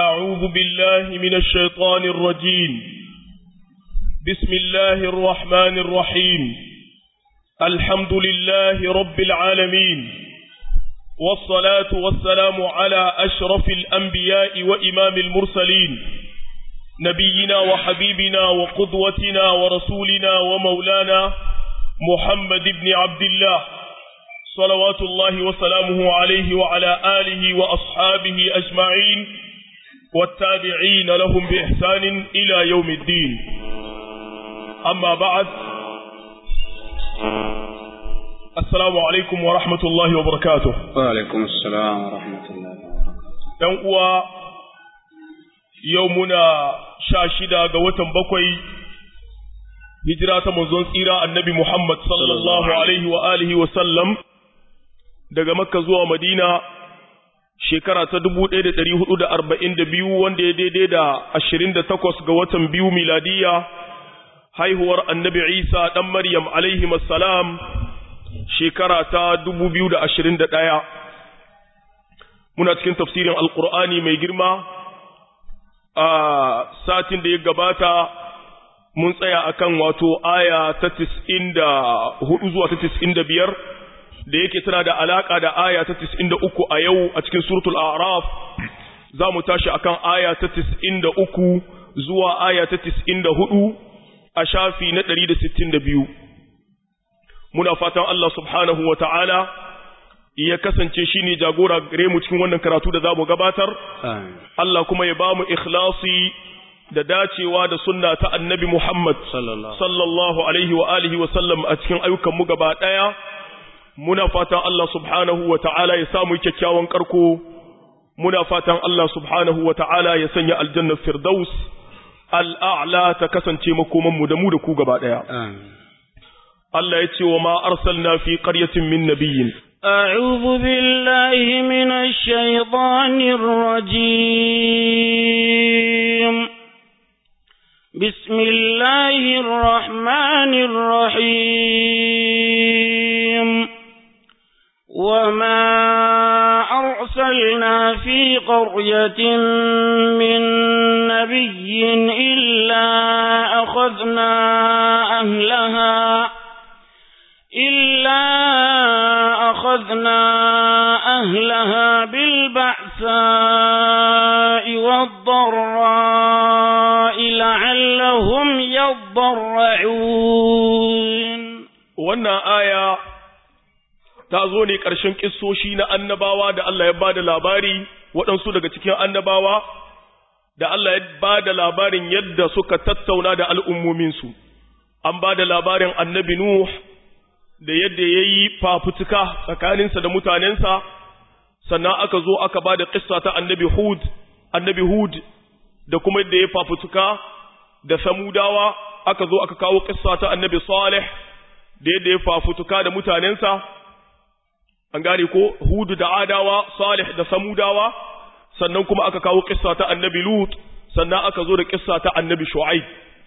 أعوذ بالله من الشيطان الرجيم بسم الله الرحمن الرحيم الحمد لله رب العالمين والصلاة والسلام على أشرف الأنبياء وإمام المرسلين نبينا وحبيبنا وقدوتنا ورسولنا ومولانا محمد بن عبد الله صلوات الله وسلامه عليه وعلى آله وأصحابه أجمعين والتابعين لهم بإحسان إلى يوم الدين أما بعد السلام عليكم ورحمة الله وبركاته وعليكم السلام ورحمة الله وبركاته يوم يومنا شاشدا قوة بكوي hijira ta manzon tsira annabi Muhammad sallallahu alaihi wa alihi wa sallam daga Makka zuwa Madina shekara ta 1442 wanda ya daidai da 28 ga watan biyu miladiya haihuwar annabi Isa dan Maryam alaihi assalam shekara ta 2021 muna cikin tafsirin alqur'ani mai girma a satin da ya gabata mun tsaya akan wato aya ta tis'in da hudu zuwa ta tis'in da biyar da yake tana da alaka da aya ta tis'in da uku a yau a cikin suratul araf za mu tashi akan aya ta tis'in da uku zuwa aya ta tis'in da hudu a shafi na ɗari da sittin da biyu muna fatan Allah subhanahu wa ta'ala ya kasance shi ne jagora gare mu cikin wannan karatu da za mu gabatar Allah kuma ya ba mu ikhlasi da dacewa da sunna ta annabi Muhammad sallallahu alaihi wa alihi wa sallam a cikin ayyukan mu gaba daya muna fatan Allah subhanahu wa ta'ala ya samu kyakkyawan karko muna fatan Allah subhanahu wa ta'ala ya sanya aljanna firdaus al'a'la ta kasance makoman mu da mu da ku gaba daya Allah ya ce wa ma arsalna fi qaryatin min nabiyyin أعوذ بالله من الشيطان الرجيم بسم الله الرحمن الرحيم وما أرسلنا في قرية من نبي إلا أخذنا أهلها إلا أخذنا أهلها بالبعثاء والضراء لعلهم يضرعون wannan aya ta zo ne ƙarshen ƙissoshi na annabawa da Allah ya ba da labari waɗansu daga cikin annabawa da Allah ya ba da labarin yadda suka tattauna da al'ummominsu an ba da labarin annabi Nuh da yadda ya yi fafutuka tsakaninsa da mutanensa sannan aka zo aka ba da ƙissa ta annabi Hud annabi Hud da kuma yadda ya fafutuka da samudawa aka zo aka kawo ƙissa ta annabi Salih da yadda ya fafutuka da mutanensa an gane ko Hud da Adawa Salih da samudawa sannan kuma aka kawo ƙissa ta annabi Lut sannan aka zo da ƙissa ta annabi Shu'aib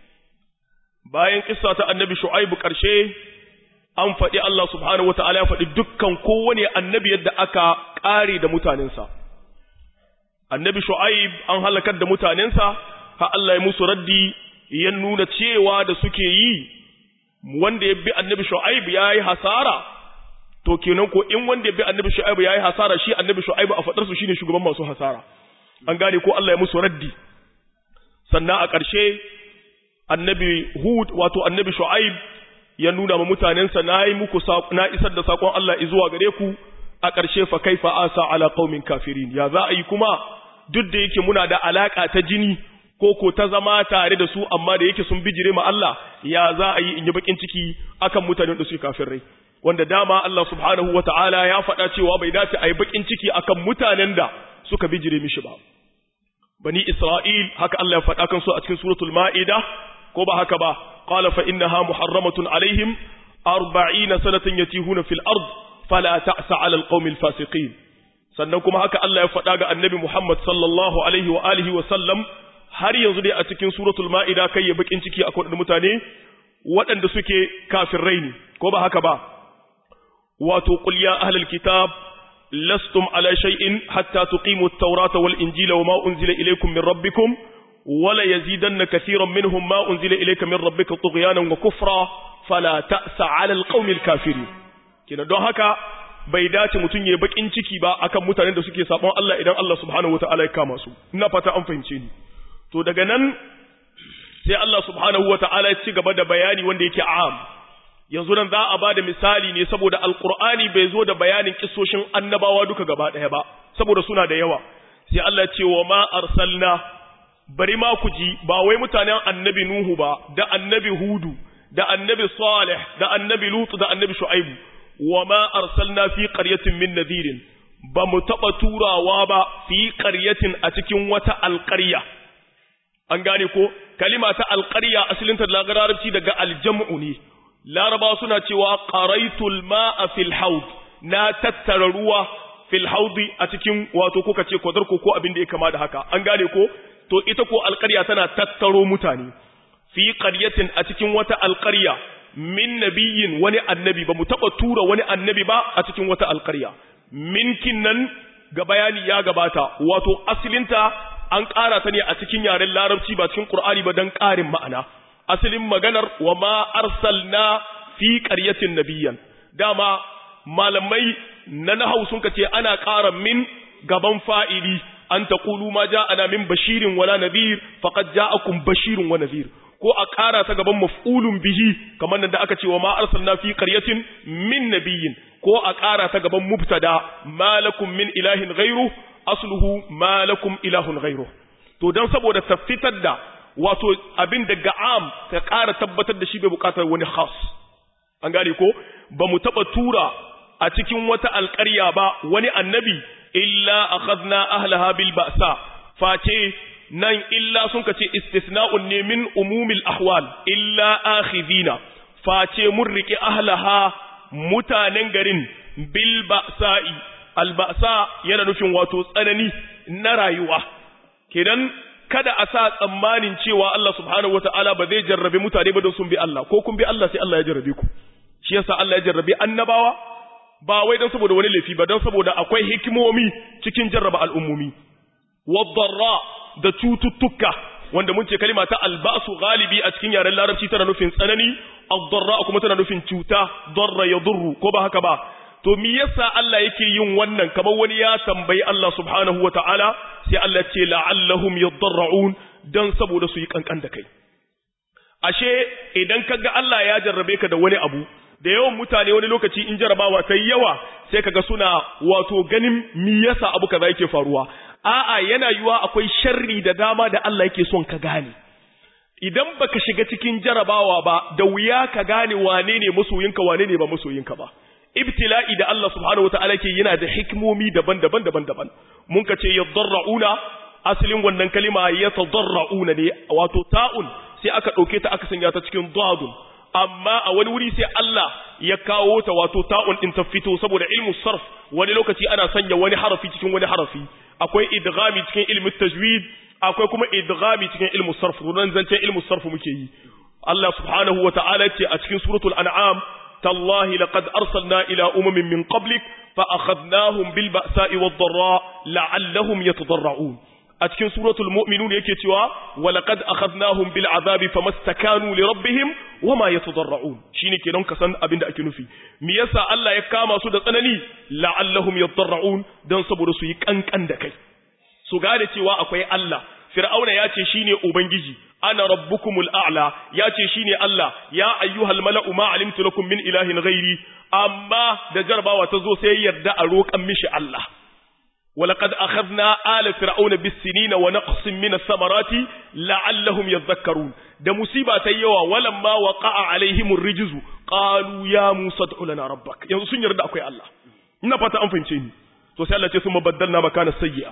bayan ƙissa ta annabi Shu'aib ƙarshe an faɗi Allah subhanahu wata'ala ya faɗi dukkan kowane annabi yadda aka ƙare da mutanensa. Annabi Shu'aib an halakar da mutanensa, ha Allah ya musu raddi ya nuna cewa da suke yi, wanda ya bi annabi Shu'aib ya yi hasara, to kenan ko in wanda ya bi annabi Shu'aib ya yi hasara shi annabi Shu'aib a faɗarsu shi ne shugaban masu hasara. An gane ko Allah ya musu raddi. Sannan a ƙarshe, annabi Hud wato annabi Shu'aib ya nuna ma mutanensa na yi muku na isar da sakon Allah zuwa gare ku a ƙarshe fa kaifa asa ala qaumin kafirin ya za a yi kuma duk da yake muna da alaka ta jini ko ko ta zama tare da su amma da yake sun bijire ma Allah ya za a yi in yi bakin ciki akan mutanen da suke kafirai wanda dama Allah subhanahu wataala ya faɗa cewa bai dace a yi bakin ciki akan mutanen da suka bijire mishi ba bani Isra'il haka Allah ya faɗa kan su a cikin suratul Ma'ida ko ba haka ba قال فإنها محرمة عليهم أربعين سنة يتيهون في الأرض فلا تأس على القوم الفاسقين sannan kuma haka Allah ya faɗa ga annabi Muhammad sallallahu alaihi wa alihi wa sallam har yanzu dai a cikin suratul ma'ida kai ya bakin ciki akwai mutane waɗanda suke kafirai ne ko ba haka ba wato qul ya ahlal kitab lastum ala shay'in hatta tuqimu at-taurata wal injila wama unzila ilaykum min rabbikum wala yazidanna katiran minhum ma unzila ilayka min rabbika tughyanan wa kufra fala ta'sa 'ala al-qaumi al-kafirin kina don haka bai dace mutun yayi bakin ciki ba akan mutanen da suke sabon Allah idan Allah subhanahu wataala ya kama su ina fata an fahimce ni to daga nan sai Allah subhanahu wataala ya ci gaba da bayani wanda yake am yanzu nan za a bada misali ne saboda alqur'ani bai zo da bayanin kissoshin annabawa duka gaba daya ba saboda suna da yawa sai Allah ce wa ma arsalna bari ma ku ji ba wai mutanen annabi nuhu ba da annabi hudu da annabi salih da annabi lutu da annabi shu'aibu wa ma arsalna fi qaryatin min nadhirin ba mu taba turawa ba fi qaryatin a cikin wata alqarya an gane ko kalima ta alqarya asalinta da larabci daga aljam'u ne laraba suna cewa qaraitul ma'a fil haud na tattara ruwa fil haudi a cikin wato kuka ce kwadarko ko abin da ya kama da haka an gane ko to ita ko alƙarya tana tattaro mutane fi qaryatin a cikin wata alƙarya min nabiyin wani annabi ba mu taba tura wani annabi ba a cikin wata alƙarya minkin nan ga bayani ya gabata wato asalinta an ƙara ta ne a cikin yaren larabci ba cikin qur'ani ba dan ƙarin ma'ana asalin maganar wa ma arsalna fi qaryatin nabiyyan dama malamai na nahau sun kace ana ƙara min gaban fa'ili an taqulu ma ja'ana min bashirin wala nadhir faqad ja'akum bashirun wa nadhir ko a ƙara ta gaban maf'ulun bihi kamar nan da aka ce wa ma arsalna fi qaryatin min nabiyyin ko a ƙara ta gaban mubtada malakum min ilahin ghairu asluhu malakum ilahun ghairu to dan saboda tafitar da wato abin daga am ka ƙara tabbatar da shi bai buƙatar wani khas an gane ko ba mu taɓa tura a cikin wata alƙarya ba wani annabi illa akhadna ahlaha bil ba'sa face nan illa sun kace istisna'un ne min umumil ahwal illa akhidina face mun rike ahlaha mutanen garin bil ba'sa'i al ba'sa yana nufin wato tsanani na rayuwa kenan kada a sa tsammanin cewa Allah subhanahu wataala ba zai jarrabe mutane ba don sun bi Allah ko kun bi Allah sai Allah ya jarrabe ku shi yasa Allah ya jarrabe annabawa ba wai don saboda wani laifi ba don saboda akwai hikimomi cikin jarraba al'ummomi wadarra da cututtuka wanda mun ce kalima ta albasu galibi a cikin yaren larabci tana nufin tsanani addarra kuma tana nufin cuta darra ya durru ko ba haka ba to me yasa Allah yake yin wannan kamar wani ya tambayi Allah subhanahu wataala sai Allah ce la'allahum yadarra'un dan saboda su yi kankan da kai ashe idan kaga Allah ya jarrabe ka da wani abu da yawan mutane wani lokaci in jarabawa ta yawa sai kaga suna wato ganin me yasa abu kaza yake faruwa a'a yana yiwa akwai sharri da dama da Allah yake son ka gane idan baka shiga cikin jarabawa ba da wuya ka gane wane ne masoyinka wane ne ba masoyinka ba ibtila'i da Allah subhanahu wataala ke yana da hikmomi daban-daban daban-daban mun ka ce yadarrauna asalin wannan kalima yatadarrauna ne wato ta'un sai aka dauke ta aka sanya ta cikin dadun amma a wani wuri sai Allah ya kawo ta wato ta'un din ta fito saboda ilmu sarf wani lokaci ana sanya wani harafi cikin wani harafi akwai idghami cikin ilmu tajwid akwai kuma idghami cikin ilmu sarf runan zancen ilmu sarf muke yi Allah subhanahu wata'ala ce a cikin suratul an'am tallahi laqad arsalna ila umamin min qablik fa akhadnahum bil ba'sa'i wad dharra la'allahum yatadarra'un a cikin suratul mu'minun yake cewa walaqad akhadnahum bil azabi famastakanu li rabbihim wama yatadarra'un shine kenan ka san abin da ake nufi me yasa Allah ya kama su da tsanani la'allahum yatadarra'un dan saboda su yi kankan da kai su gane cewa akwai Allah fir'auna ya ce shine ubangiji ana rabbukumul a'la ya ce shine Allah ya ayyuhal mala'u ma alimtu lakum min ilahin ghairi amma da jarbawa ta zo sai yarda a roƙan mishi Allah ولقد أخذنا آل فرعون بالسنين ونقص من الثمرات لعلهم يذكرون ده مصيبة يوا ولما وقع عليهم الرجز قالوا يا موسى ادع لنا ربك yanzu sun yarda akwai Allah ina fata an fahimce ni to sai Allah ce sun baddalna makana sayyi'a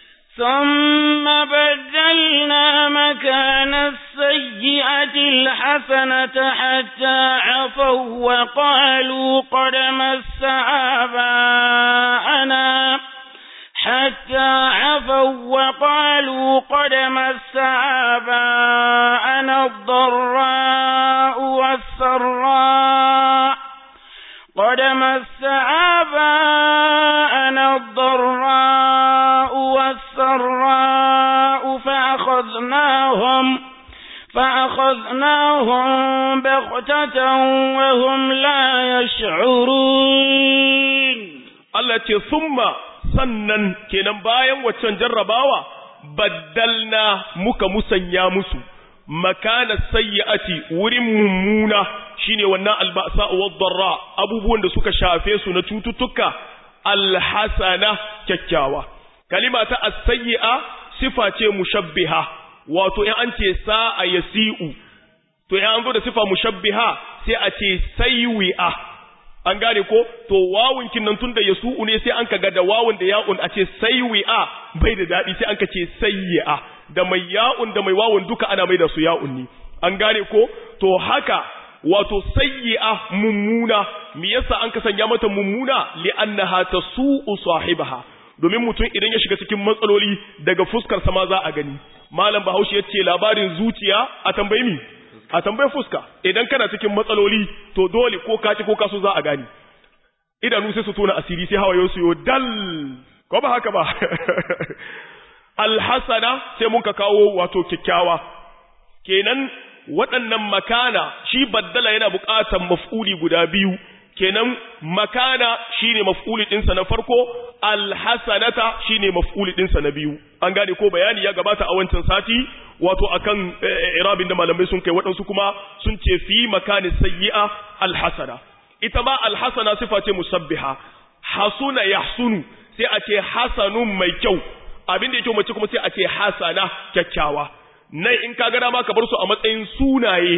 ثم بدلنا مكان السيئة الحسنة حتى عفوا وقالوا قد مس آباءنا حتى عفوا وقالوا قد مس آباءنا الضراء والسراء قد مس آباءنا فأخذناهم فأخذناهم بغتة وهم لا يشعرون Allah ce summa sannan kenan bayan waccan jarrabawa baddalna muka musanya musu makana sayyi'ati wurin mummuna shine wannan alba'sa wa dharra abubuwan da suka shafe su na cututtuka alhasana kyakkyawa kalima ta as-sayyi'a sifa ce mushabbiha wato in an ce sa'a yasi'u to in an zo da sifa mushabbiha sai a ce sayyi'a an gane ko to wawun kinnan tunda yasu'u ne sai an kaga da wawun da ya'un a ce sayyi'a bai da dadi sai an ka ce sayyi'a da mai ya'un da mai wawun duka ana mai da su ya'un ne an gane ko to haka wato sayyi'a mummuna me yasa an ka sanya mata mummuna li'annaha tasu'u sahibaha domin mutum idan ya shiga cikin matsaloli daga fuskar sama za a gani malam bahaushe yace labarin zuciya a tambayi mi a tambayi fuska idan kana cikin matsaloli to dole ko kaci ko kaso za a gani idanu sai su tona asiri sai hawaye su yo dal ko ba haka ba alhasana sai mun ka kawo wato kyakkyawa kenan waɗannan makana shi baddala yana buƙatar maf'uli guda biyu kenan makana shine maf'uli ɗinsa na farko alhasanata shine maf'uli ɗinsa na biyu an gane ko bayani ya gabata a wancan sati wato akan irabin da malamai sun kai waɗansu kuma sun ce fi makani sayyi'a alhasana ita ma alhasana sifa ce musabbiha hasuna yahsunu sai a ce hasanun mai kyau abin da yake mace kuma sai a ce hasana kyakkyawa nan in ka ga dama ka bar su a matsayin sunaye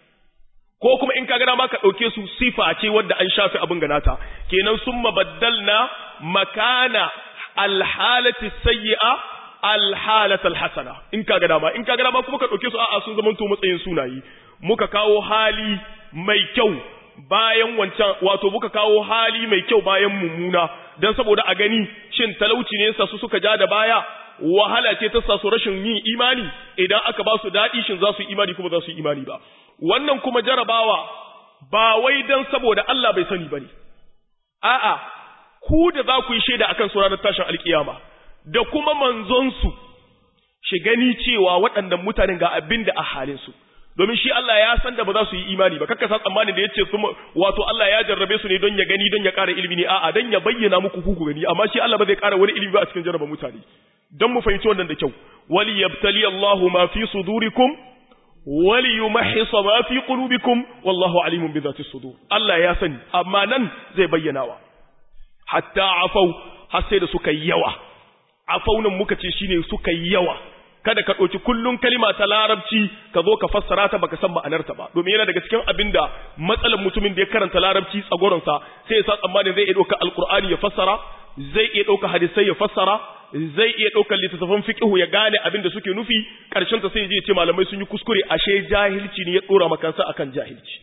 ko kuma in ka ga dama ka dauke su sifa ce wadda an shafi abin ganata kenan summa baddalna makana alhalati sayyi'a alhalata alhasana in ka ga dama in ka ga dama kuma ka dauke su a'a sun zama to matsayin sunaye muka kawo hali mai kyau bayan wancan wato muka kawo hali mai kyau bayan mummuna dan saboda a gani shin talauci ne sa su suka ja da baya wahala ce ta sa su rashin yin imani idan aka ba su daɗi shin za su yi imani kuma za su yi imani ba wannan kuma jarabawa ba wai dan saboda Allah bai sani bane a'a ku da za ku yi shaida akan su ranar tashin alkiyama da kuma manzon su shi gani cewa waɗannan mutanen ga abin da a halin su domin shi Allah ya san da ba za su yi imani ba kakka sa tsammanin da yace su wato Allah ya jarrabe su ne don ya gani don ya ƙara ilimi ne a'a don ya bayyana muku ku ku gani amma shi Allah ba zai ƙara wani ilimi ba a cikin jarraba mutane don mu fahimci wannan da kyau wali yabtali Allahu ma fi sudurikum wali yumahhisa ma fi qulubikum wallahu alimun bi dhati sudur Allah ya sani amma nan zai bayyanawa hatta afau har sai da suka yawa afau nan muka ce shine suka yawa kada ka ɗauki kullum kalima ta larabci ka zo ka fassara ta baka san ma'anarta ba domin yana daga cikin abin da matsalar mutumin da ya karanta larabci tsagoronsa sai ya sa tsammanin zai iya ɗauka alkur'ani ya fassara zai iya ɗauka hadisai ya fassara zai iya ɗaukar littattafan fiqhu ya gane abin da suke nufi ƙarshen ta sai ya ce malamai sun yi kuskure ashe jahilci ne ya ɗora makansa akan jahilci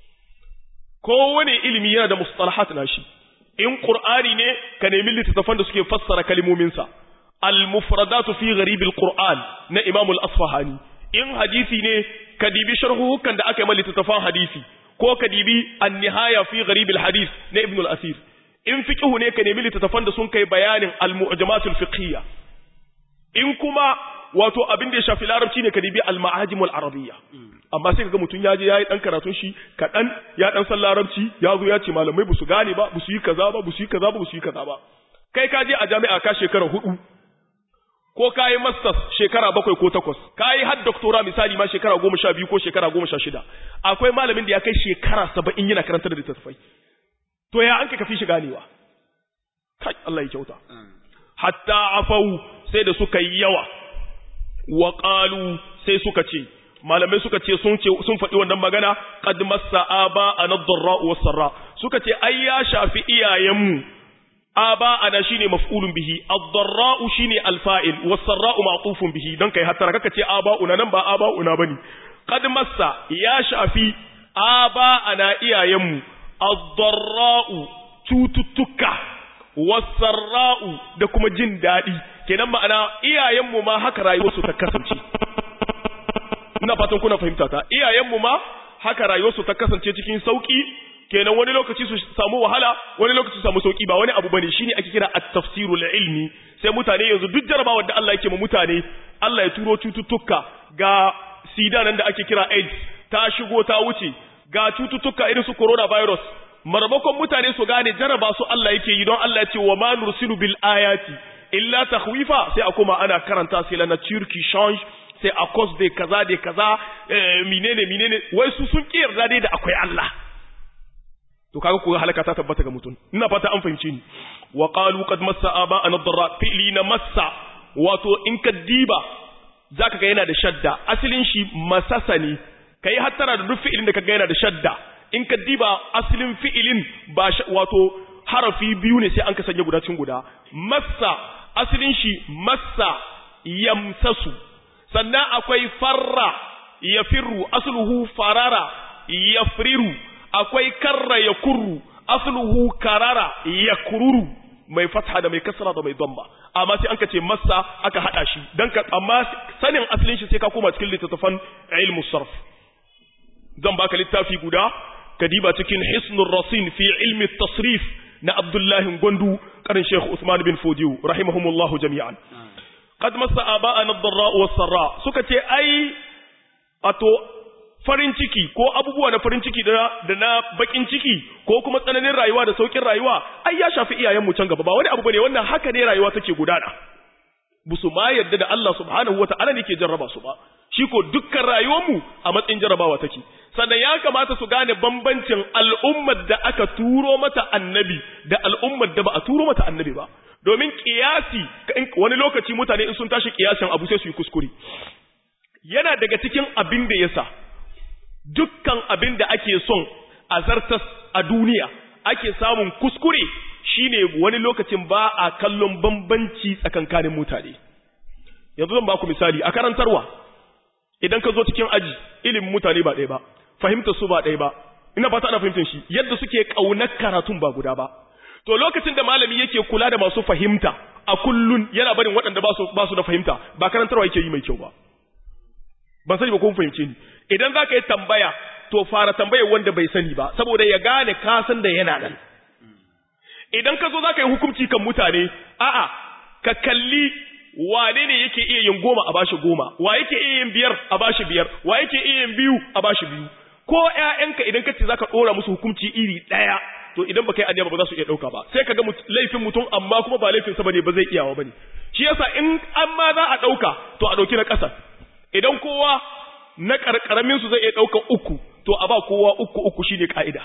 kowane ilimi yana da mustalahat nashi in qur'ani ne ka nemi littattafan da suke fassara kalmominsa المفردات في غريب القرآن na Imam al-Asfahani in hadisi ne ka dibi sharhuhukan da aka yi mallita tafan hadisi ko ka dibi an-nihaya fi gharib al-hadith na Ibn al-Asir in fiqhu ne ka nemi littattafan da sun kai bayanin al-mu'jamat al-fiqhiyya in kuma wato abin da ya shafi larabci ne ka dibi al-ma'ajim al-arabiyya amma sai kaga mutun yaje yayi dan karatun shi kadan ya dan san larabci ya zo ya ce malamai ba su gane ba ba su yi kaza ba ba su yi kaza ba ba su yi kaza ba kai ka je a jami'a ka shekara hudu ko ka yi masters shekara bakwai ko takwas ka yi har doktora misali ma shekara goma sha biyu ko shekara goma sha shida akwai malamin da ya kai shekara saba'in yana karanta da littattafai to ya an ka kafi shi ganewa kai Allah ya kyauta hatta afau sai da suka yi yawa wa qalu sai suka ce malamai suka ce sun ce sun faɗi wannan magana qad massa aba anadra wa sarra suka ce ai ya shafi iyayenmu aba ana shine maf'ulun bihi ad-darra'u shine al-fa'il was-sarra'u ma'tufun bihi dan kai hatta kaka ce aba'una nan ba aba'una bane qad massa ya shafi aba ana iyayenmu ad-darra'u cututtuka was-sarra'u da kuma jin dadi kenan ma'ana iyayenmu ma haka rayuwarsu ta kasance ina fatan kuna fahimta ta iyayenmu ma haka rayuwarsu ta kasance cikin sauki kenan wani lokaci su samu wahala wani lokaci su samu sauki ba wani abu bane shine ake kira at-tafsirul ilmi sai mutane yanzu duk jarabawar da Allah yake ma mutane Allah ya turo cututtuka ga sida nan da ake kira AIDS ta shigo ta wuce ga cututtuka irin su coronavirus marmakon mutane su gane jaraba su Allah yake yi don Allah ya ce wa ma nursilu bil ayati illa takhwifa sai a kuma ana karanta sai la nature qui change sai a cause de kaza de kaza menene menene wai su sun ki yarda dai da akwai Allah to kaga ko halaka ta tabbata ga mutum ina fata an fahimce ni wa qalu qad massa aba an darra fi'li na massa wato in ka diba zaka ga yana da shadda asalin shi masasa ne kai hattara da duk fi'ilin da kaga yana da shadda in ka diba asalin fi'ilin ba wato harafi biyu ne sai an ka sanya guda cikin guda massa asalin shi massa yamsasu sannan akwai farra yafirru asluhu farara yafriru akwai karra yakurru asluhu karara yakururu mai fatha da mai kasra da mai damba amma sai an ka ce massa aka hada shi dan ka amma sanin asalin shi sai ka koma cikin littattafan ilmu sarf zan baka littafi guda kadiba cikin hisnur rasin fi ilmi tasrif na abdullahi gwandu karin sheikh usman bin fodiyo rahimahumullahu jami'an qad massa aba'ana ad-dharra was-sarra suka ce ai ato farin ciki ko abubuwa na farin ciki da na bakin ciki ko kuma tsananin rayuwa da saukin rayuwa ai ya shafi iyayenmu can gaba ba wani abu bane wannan haka ne rayuwa take gudana busu ma yadda da Allah subhanahu wata'ala ne ke jarraba su ba shi ko dukkan rayuwarmu a matsayin jarrabawa take sannan ya kamata su gane bambancin al'ummar da aka turo mata annabi da al'ummar da ba a turo mata annabi ba domin kiyasi wani lokaci mutane in sun tashi kiyasin abu sai su yi kuskure yana daga cikin abin da yasa dukkan abin da ake son a zartas a duniya ake samun kuskure shine wani lokacin ba a kallon bambanci tsakankanin mutane yanzu zan baku misali a karantarwa idan ka zo cikin aji ilimin mutane ba ɗaya ba fahimtar su ba ɗaya ba ina fata ana fahimtar shi yadda suke ƙaunar karatun ba guda ba to lokacin da malami yake kula da masu fahimta a kullun yana barin waɗanda ba su da fahimta ba karantarwa yake yi mai kyau ba ban sani ba ko fahimce ni idan za ka yi tambaya to fara tambayar wanda bai sani ba saboda ya gane ka san da yana nan idan ka zo za ka yi hukunci kan mutane a'a ka kalli wane ne yake iya yin goma a bashi goma wa yake iya yin biyar a bashi biyar wa yake iya yin biyu a bashi biyu ko ƴaƴanka idan ka ce zaka dora musu hukunci iri ɗaya to idan baka yi aniya ba za su iya ɗauka ba sai ka ga laifin mutum amma kuma ba laifin sa bane ba zai iyawa bane shi yasa in an ma za a ɗauka to a ɗauki na ƙasa idan kowa na ƙarƙaramin su zai iya ɗauka uku to a ba kowa uku uku shine ka'ida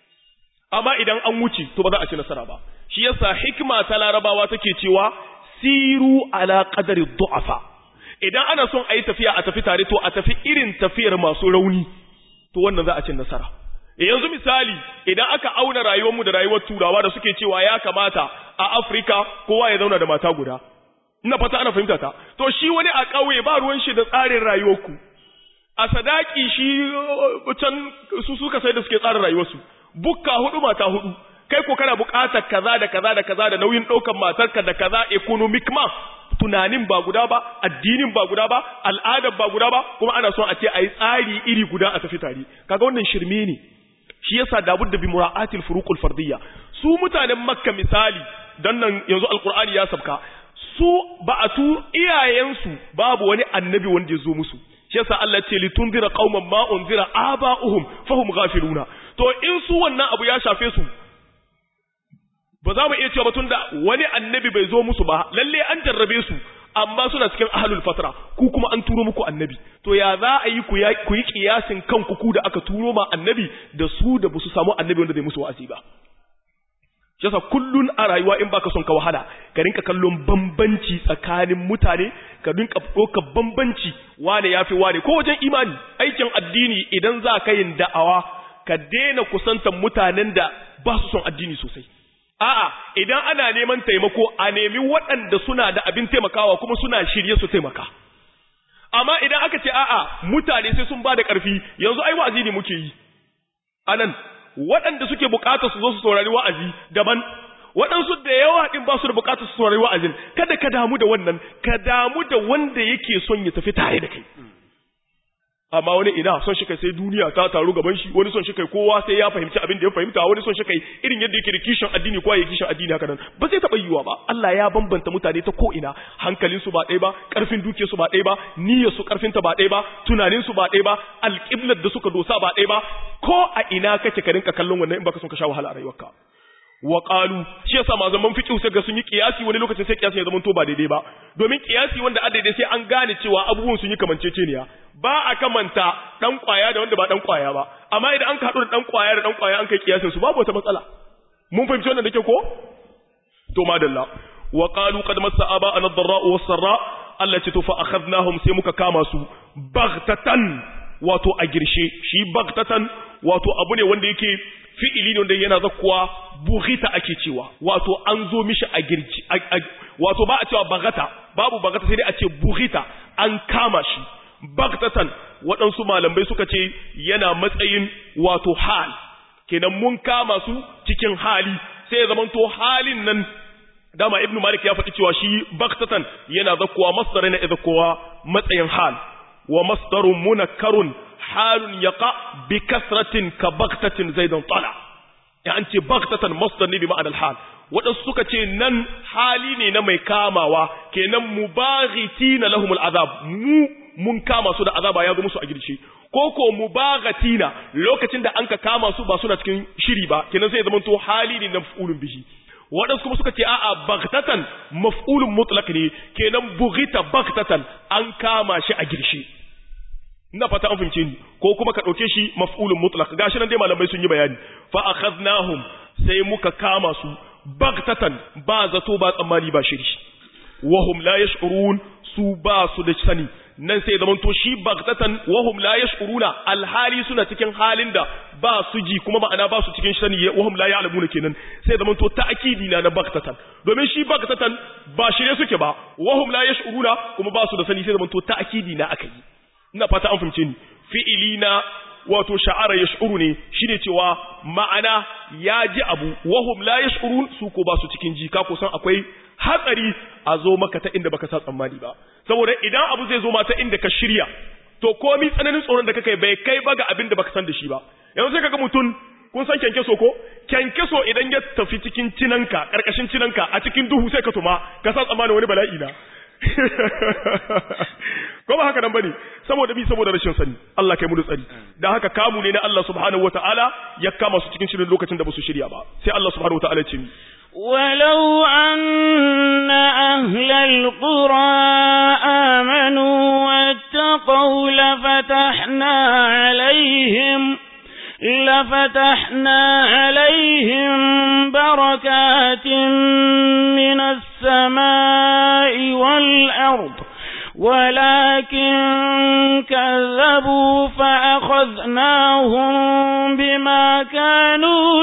amma idan an wuce to ba za a ci nasara ba shi yasa hikima ta larabawa take cewa siru ala qadari du'afa idan ana son a yi tafiya a tafi tare to a tafi irin tafiyar masu rauni to wannan za a ci nasara yanzu misali idan aka auna rayuwarmu da rayuwar turawa da suke cewa ya kamata a Afirka kowa ya zauna da mata guda ina fata ana fahimta ta to shi wani a ƙauye ba ruwan shi da tsarin rayuwarku a sadaki shi can su suka sai da suke tsarin rayuwarsu bukka hudu mata hudu kai ko kana buƙatar kaza da kaza da kaza da nauyin ɗaukar matarka da kaza economic ma tunanin ba guda ba addinin ba guda ba al'adar ba guda ba kuma ana son a ce a yi tsari iri guda a tafi tare kaga wannan shirme ne shi yasa dabud da bi mura'atil furuqul fardiyya su mutanen makka misali dan nan yanzu alqur'ani ya sabka su ba a tu iyayensu babu wani annabi wanda ya zo musu shi yasa Allah ce litunzira qauman ma unzira aba'uhum fahum ghafiluna to in su wannan abu ya shafe su ba za mu iya cewa batun da wani annabi bai zo musu ba lalle an jarrabe su amma suna cikin ahlul fatra ku kuma an turo muku annabi to ya za a yi ku yi kiyasin kanku ku da aka turo ma annabi da su da basu samu annabi wanda zai musu wa'azi ba yasa kullun a rayuwa in baka son ka wahala ka rinka kallon bambanci tsakanin mutane ka rinka ɗaukar bambanci wane yafi wane ko wajen imani aikin addini idan za ka yin da'awa ka daina kusantar mutanen da ba su son addini sosai A'a, idan ana neman taimako, a nemi waɗanda suna da abin taimakawa kuma suna shirye su taimaka. Amma idan aka ce a'a, mutane sai sun ba da ƙarfi, yanzu ai wa'azi ne muke yi. Anan, waɗanda suke buƙatar su zo su saurari wa'azi daban, waɗansu da yawa ɗin ba su da buƙatar su saurari wa'azin, kada ka damu da wannan, ka damu da wanda yake son ya tafi tare da kai. amma wani ina son shi kai sai duniya ta taru gaban shi wani son shi kai kowa sai ya fahimci abin da ya fahimta wani son shi kai irin yadda yake da kishin addini ko ya kishin addini haka nan ba zai taba yiwa ba Allah ya bambanta mutane ta ko ina hankalin su ba ɗaya ba karfin duke su ba ɗaya ba niyyar su karfin ta ba ɗaya ba tunanin su ba ɗaya ba alƙiblar da suka dosa ba ɗaya ba ko a ina kake ka rinka kallon wannan in baka son ka sha wahala a rayuwarka wa qalu shi yasa malaman fiqh sai ga sun yi kiyasi wani lokacin sai kiyasi ya zama to ba daidai ba domin kiyasi wanda a daidai sai an gane cewa abubuwan sun yi kamanceceniya ba a kamanta dan kwaya da wanda ba dan kwaya ba amma idan an ka hadu da dan kwaya da dan kwaya an kai kiyasin su babu wata matsala mun fahimci wannan da ke ko to madalla wa qalu qad massa aba an ad-dharra wa sarra Allah ce to fa akhadnahum sai muka kama su baghtatan wato a girshe shi baghtatan wato abu ne wanda yake fi'ili ne wanda yana zakkuwa bughita ake cewa wato an zo mishi a girci wato ba a cewa bagata babu bagata sai dai a ce bughita an kama shi bagtatan waɗansu malamai suka ce yana matsayin wato hal kenan mun kama su cikin hali sai ya zamanto halin nan dama ibnu malik ya faɗi cewa shi bagtatan yana zakkuwa masdar yana zakkuwa matsayin hal wa masdarun munakkarun halun yaqa bi kasratin ka bagtatin zaidan tala ya an ce bagtatan masdar ne bi ma'anar hal waɗansu suka ce nan hali ne na mai kamawa kenan mubaghitina lahumul azab mu mun kama su da azaba ya zo musu a girshe ko ko mubaghatina lokacin da anka kama su ba suna cikin shiri ba kenan sai zaman to hali ne na maf'ulun bihi waɗansu kuma suka ce a'a baghtatan maf'ulun mutlaq ne kenan bughita baghtatan an kama shi a girshe ina fata an fahimce ni ko kuma ka ɗauke shi maf'ulun mutlaq gashi nan dai malamai sun yi bayani fa akhadnahum sai muka kama su baghtatan ba zato ba tsammani ba shiri wahum la yash'urun su ba su da sani nan sai zaman to shi baghtatan wahum la yash'uruna alhali suna cikin halin da ba su ji kuma ma'ana ba su cikin sani wahum la ya'lamuna kenan sai zaman to ta'kidi na na baghtatan domin shi baghtatan ba shirye suke ba wahum la yash'uruna kuma ba su da sani sai zaman to ta'kidi na akai ina fata an fahimce ni fi'ili na wato sha'ara yash'uru ne shine cewa ma'ana ya ji abu wahum la yash'urun su ko ba su cikin ji ka kusan akwai hatsari a zo maka ta inda baka sa tsammani ba saboda idan abu zai zo ma ta inda ka shirya to komi tsananin tsoron da kake bai kai ba ga abin da baka san da shi ba yanzu sai kaga mutum kun san kyankyaso ko kyankyaso idan ya tafi cikin cinanka karkashin cinanka a cikin duhu sai ka tuma ka sa tsammanin wani bala'i na ko ba haka nan bane saboda bi saboda rashin sani Allah kai mu da tsari dan haka kamu ne na Allah subhanahu wataala ya kama su cikin shirin lokacin da ba su shirya ba sai Allah subhanahu wataala ya ce ولو أن أهل القرى آمنوا واتقوا لفتحنا عليهم لفتحنا عليهم بركات من السماء والأرض ولكن كذبوا فأخذناهم بما كانوا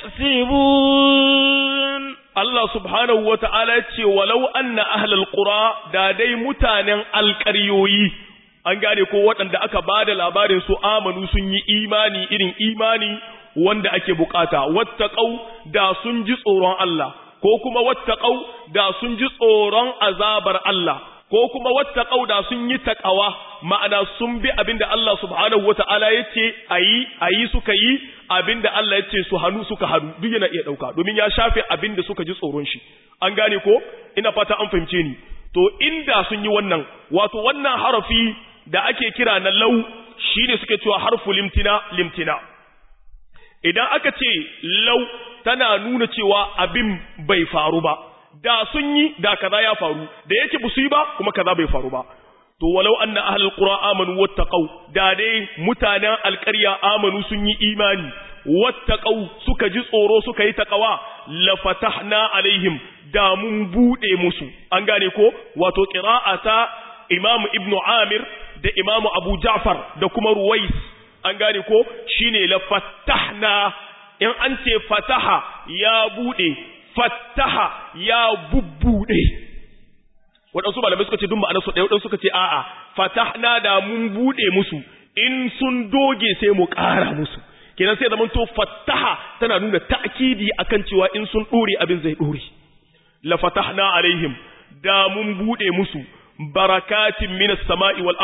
يكسبون Allah subhanahu wa ta'ala ce, walau anna ahlal ƙura da dai mutanen alƙaryoyi, an gane ko waɗanda aka ba da labarin su amanu sun yi imani irin imani wanda ake bukata, wattaƙau da sun ji tsoron Allah, ko kuma wattaƙau da sun ji tsoron azabar Allah, ko kuma wattaƙau da sun yi taƙawa, ma'ana sun bi abin da Allah subhanahu wa ta'ala ya ce a yi, a yi suka yi, abin da Allah ya ce su hannu suka hannu duk yana iya ɗauka domin ya shafe abin da suka ji tsoron shi an gane ko ina fata an fahimce ni to inda sun yi wannan wato wannan harafi da ake kira na lau shine suke cewa harfu limtina limtina idan aka ce lau tana nuna cewa abin bai faru ba da sun yi da kaza ya faru da yake ba su yi ba kuma kaza bai faru ba to walau anna ahlul qura amanu wattaqau da dai mutanen alƙarya amanu sun yi imani wattaqau suka ji tsoro suka yi taqawa la fatahna alaihim da mun bude musu an gane ko wato qira'ata imam ibn amir da imam abu ja'far da kuma ruwais an gane ko shine la fatahna in an ce fataha ya bude fataha ya bubbude waɗansu malamai suka ce duk ma'anar su ɗaya waɗansu suka ce a'a fatahna da mun buɗe musu in sun doge sai mu ƙara musu kenan sai zaman to fataha tana nuna ta'kidi akan cewa in sun ɗore abin zai ɗore la fatahna alaihim da mun buɗe musu barakatin minas sama'i wal ard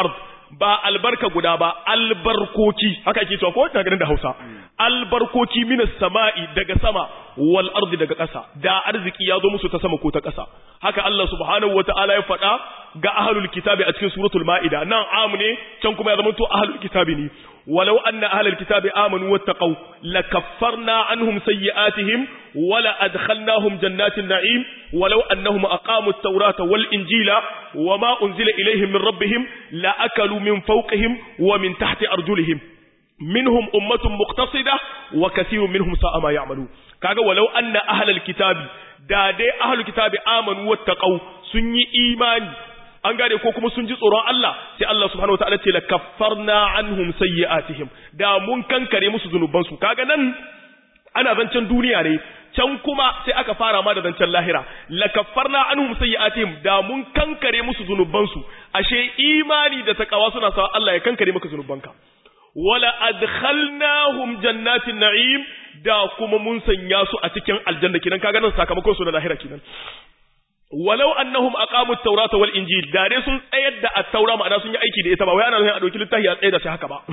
ba albarka guda ba albarkoki haka ake cewa ko ina ganin da Hausa albarkoki minas sama'i daga sama wal ardi daga ƙasa da arziki ya zo musu ta sama ko ta ƙasa haka Allah subhanahu wata'ala ya faɗa ga ahlul kitabi a cikin suratul ma'ida nan amu ne can kuma ya zama to ahlul kitabi ne walau anna ahlul kitabi amanu wattaqau lakaffarna anhum sayyi'atihim wala adkhalnahum jannatin na'im walau annahum aqamut tawrata wal injila wama unzila ilayhim min rabbihim la akalu min fawqihim wa min tahti arjulihim minhum ummatun muqtasida wa kathirun minhum sa'a ma ya'malu kaga walau anna ahlul kitabi da dai ahlul kitabi amanu wattaqau sun yi imani an gane ko kuma sun ji tsoron Allah sai Allah subhanahu wataala ce la kaffarna anhum sayyi'atihim da mun kankare musu zunuban su kaga nan ana zancen duniya ne can kuma sai aka fara ma da zancen lahira la kaffarna anhum sayyi'atihim da mun kankare musu zunuban su ashe imani da takawa suna sa Allah ya kankare maka zunubanka wala adkhalnahum jannatin na'im da kuma mun sanya su a cikin aljanna kinan kaga nan sakamakon su na lahira kinan walau annahum aqamu at-taurata wal injil da dai sun tsayar da at-taura ma'ana sun yi aiki da ita ba wai ana nufin a dauki littafi a tsayar da shi haka ba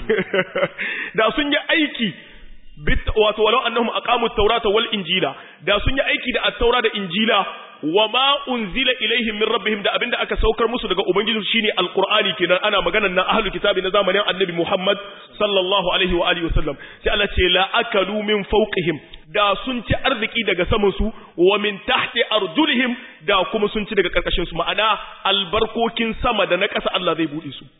da sun yi aiki wato walau annahum aqamu at-taurata wal injila da sun yi aiki da at-taura da injila wa ma unzila ilaihim min rabbihim da abinda aka saukar musu daga ubangiji shine alqur'ani kenan ana maganar nan ahlul kitabi na zamanin annabi Muhammad sallallahu alaihi wa alihi wasallam sai Allah ce la akalu min fawqihim da sun ci arziki daga saman su wa min tahti arjulihim da kuma sun ci daga karkashin su ma'ana albarkokin sama da na ƙasa Allah zai bude su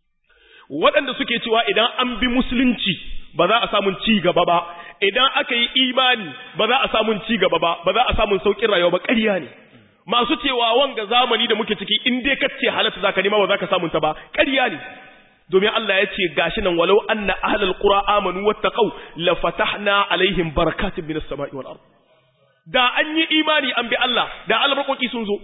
waɗanda suke cewa idan an bi musulunci ba za a samun ci gaba ba idan aka yi imani ba za a samun ci gaba ba ba za a samun saukin rayuwa ba ƙarya ne masu cewa wanga zamani da muke ciki in dai kace halatta zaka nema ba za ka samun ta ba ƙarya ne domin Allah ya ce gashi nan walau anna ahlul qura amanu wattaqau la fatahna alaihim barakatin minas sama'i wal ard da an yi imani an bi Allah da albarkoki sun zo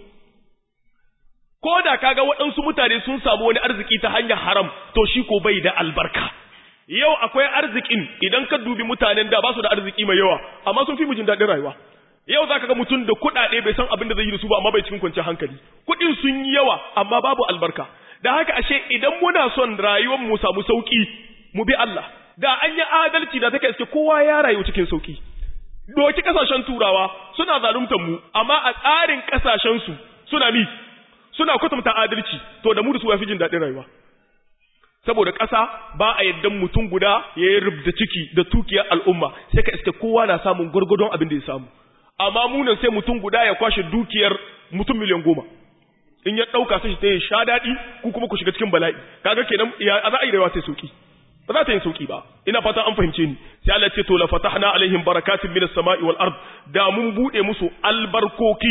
ko da kaga waɗansu mutane sun samu wani arziki ta hanyar haram to shi ko bai da albarka yau akwai arzikin idan ka dubi mutanen da ba su da arziki mai yawa amma sun fi mu jin daɗin rayuwa yau za ka ga mutum da kuɗaɗe bai san abin da zai yi da su ba amma bai cikin kwanciyar hankali kuɗin sun yi yawa amma babu albarka da haka ashe idan muna son rayuwar mu samu sauki mu bi Allah da an yi adalci da take iske kowa ya rayu cikin sauki doki kasashen turawa suna zaluntar mu amma a tsarin kasashen su suna mi suna kwatanta adalci to da mu da su yafi jin daɗin rayuwa saboda ƙasa ba a yaddan mutum guda ya yi rubda ciki da tukiyar al'umma sai ka iske kowa na samun gwargwadon abin da ya samu amma munan sai mutum guda ya kwashe dukiyar mutum miliyan goma in ya ɗauka sai ta yi sha daɗi ku kuma ku shiga cikin bala'i kaga kenan ya za a yi rayuwa sai sauki ba za ta yi sauki ba ina fatan an fahimce ni sai Allah ce to la fatahna alaihim barakatin minas sama'i wal ard da mun bude musu albarkoki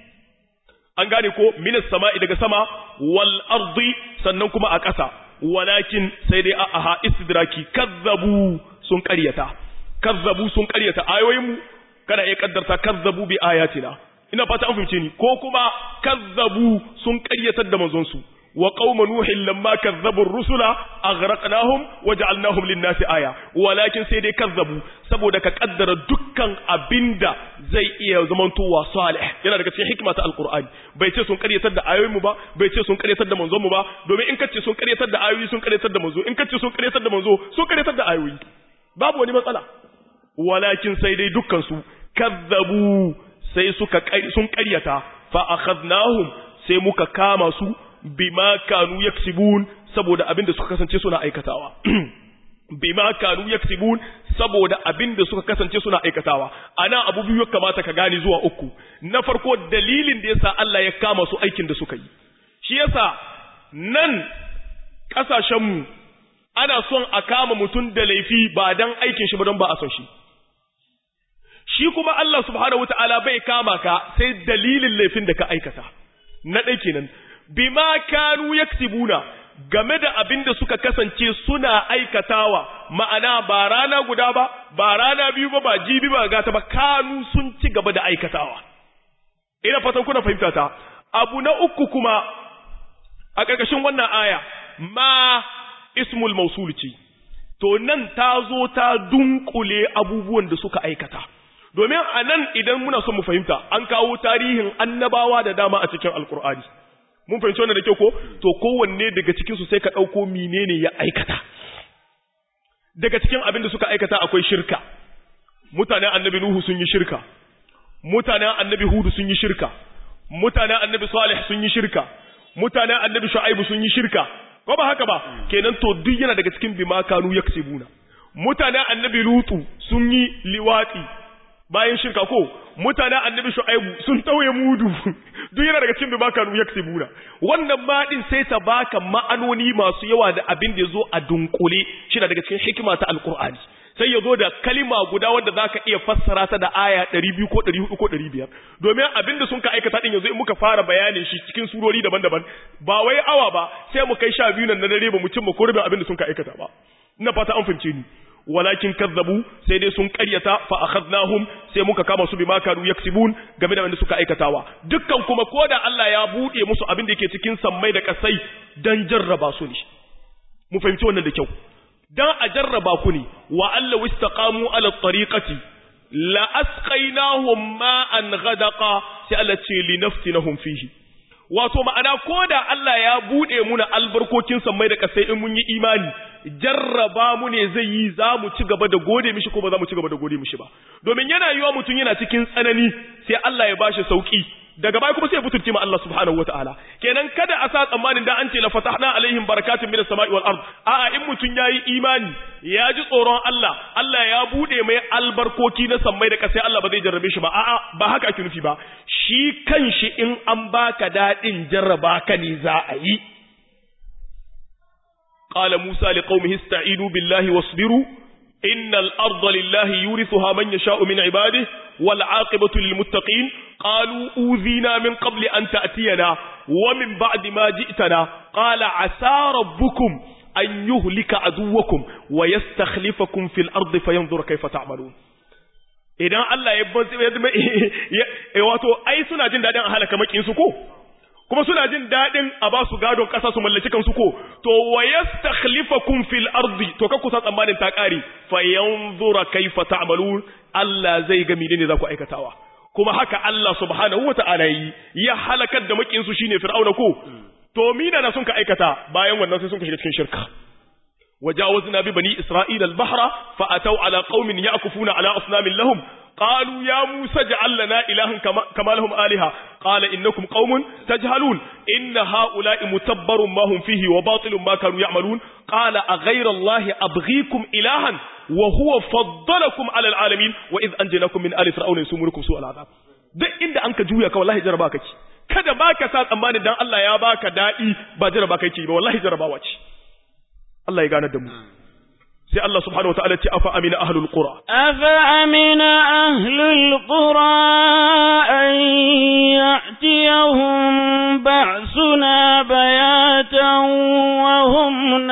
an gane ko minas sama'i daga sama wal ardi sannan kuma a ƙasa walakin sai dai aha istidraki kazzabu sun ƙaryata kazzabu sun ƙaryata ayoyinmu kana iya kaddarta kazzabu bi ayatina ina fata an fahimce ni ko kuma kazzabu sun ƙaryatar da manzon su wa qauma nuhin lamma kazzabu ar-rusula aghraqnahum waja'alnahum lin-nasi aya walakin sai dai kazzabu saboda ka kaddara dukkan abinda zai iya zamantowa salih yana daga cikin hikima ta alqur'ani bai ce sun karyatar da ayoyin mu ba bai ce sun karyatar da manzon mu ba domin in kace sun karyatar da ayoyi sun karyatar da manzo in kace sun karyatar da manzo sun karyatar da ayoyi babu wani matsala walakin sai dai dukkan su kazzabu sai suka sun karyata fa akhadnahum sai muka kama su bima kanu yaksibun saboda abinda suka kasance suna aikatawa bima kanu yaksibun saboda abinda suka kasance suna aikatawa ana abu biyu ya kamata ka gane zuwa uku na farko dalilin da yasa Allah ya kama su aikin da suka yi shi yasa nan kasashen mu ana son a kama mutum da laifi ba dan aikin shi ba don ba a son shi shi kuma Allah subhanahu wataala bai kama ka sai dalilin laifin da ka aikata na ɗai kenan bima kanu yaksibuna game da abin da suka kasance suna aikatawa ma'ana ba rana guda ba ba rana biyu ba ba jibi ba gata ba kanu sun ci gaba da aikatawa ina fatan kuna fahimta ta abu na uku kuma a ƙarƙashin wannan aya ma ismul mausul ce to nan ta zo ta dunkule abubuwan da suka aikata domin a nan idan muna son mu fahimta an kawo tarihin annabawa da dama a cikin alkur'ani mun fahimci wannan da kyau ko to kowanne daga cikin su sai ka dauko menene ya aikata daga cikin abin da suka aikata akwai shirka mutanen annabi nuhu sun yi shirka mutanen annabi hudu sun yi shirka mutanen annabi salih sun yi shirka mutanen annabi shu'aibu sun yi shirka ko ba haka ba kenan to duk yana daga cikin bima kanu yaksibuna mutanen annabi lutu sun yi liwati bayan shirka ko mutanen annabi shu'aibu sun tauye mudu duk yana daga cikin bima kanu yaksibuna wannan ma din sai ta baka ma'anoni masu yawa da abin da yazo a dunkule shi daga cikin hikima ta alqur'ani sai ya zo da kalima guda wadda za ka iya fassara ta da aya 200 ko 400 ko 500 domin abin da sun ka aikata din yanzu in muka fara bayanin shi cikin surori daban-daban ba wai awa ba sai mu kai sha biyu nan na dare ba mu cimma ko abin da sun ka aikata ba ina fata an fahimce ni walakin kazzabu sai dai sun karyata fa akhadnahum sai muka kama su bima kanu yaksibun game da wanda suka aikatawa dukkan kuma koda Allah ya bude musu abin da yake cikin sammai da kasai dan jarraba su ne mu fahimci wannan da kyau dan a jarraba ku ne wa Allah wistaqamu ala tariqati la asqainahum ma'an ghadaqa sai Allah ce li naftinahum fihi wato ma'ana koda Allah ya bude muna albarkokin sammai da kasai in mun yi imani jarraba mu ne zai yi za mu ci gaba da gode mishi ko ba za mu ci gaba da gode mishi ba domin yana yiwa mutum yana cikin tsanani sai Allah ya bashi sauki daga baya kuma sai butulce ma Allah subhanahu wataala kenan kada a sa tsammanin da an ce la fatahna alaihim barakatun minas sama'i wal ard a'a in mutun yayi imani ya ji tsoron Allah Allah ya bude mai albarkoki na sammai da kasai Allah ba zai jarrabe shi ba a'a ba haka ake nufi ba shi kanshi in an baka dadin jarraba ka ne za a yi qala musa liqaumihi ista'inu billahi wasbiru innal arda lillahi yurithuha man yasha'u min ibadihi wal 'aqibatu lil muttaqin قالوا أوذينا من قبل أن تأتينا ومن بعد ما جئتنا قال عسى ربكم أن يهلك عدوكم ويستخلفكم في الأرض فينظر كيف تعملون idan Allah ya wato ai suna jin dadin a halaka makin su ko kuma suna jin dadin a ba su gadon kasa su mallaki kansu ko to wa yastakhlifakum fil ardi to ka kusa tsammanin ta kare fa yanzura kaifa ta'malun Allah zai ga menene za ku aikatawa kuma haka Allah subhanahu wata'ala yi ya halakar da makinsu shine fir'auna ko to mina na sun ka aikata bayan wannan sai sun ka shiga cikin shirka wajawazna bi bani isra'ila al-bahra fa ataw ala qaumin ya'kufuna ala asnamin lahum qalu ya musa ja'al lana ilahan kama, kama lahum aliha qala innakum qaumun tajhalun inna ha'ula'i mutabbarun ma hum fihi wa batilun ma kanu ya'malun qala aghayra allahi abghikum ilahan wa huwa faddalakum ala alalamin wa id anjaynakum min ali fir'auna yusumurukum su al'adab duk inda anka juya ka wallahi jaraba kake kada baka sa tsammanin dan Allah ya baka dadi ba jaraba kake ba wallahi jarabawa ce Allah ya gane da mu sai Allah subhanahu wataala ce afa amina ahlul qura afa amina ahlul qura an ya'tiyahum ba'suna bayatan wa hum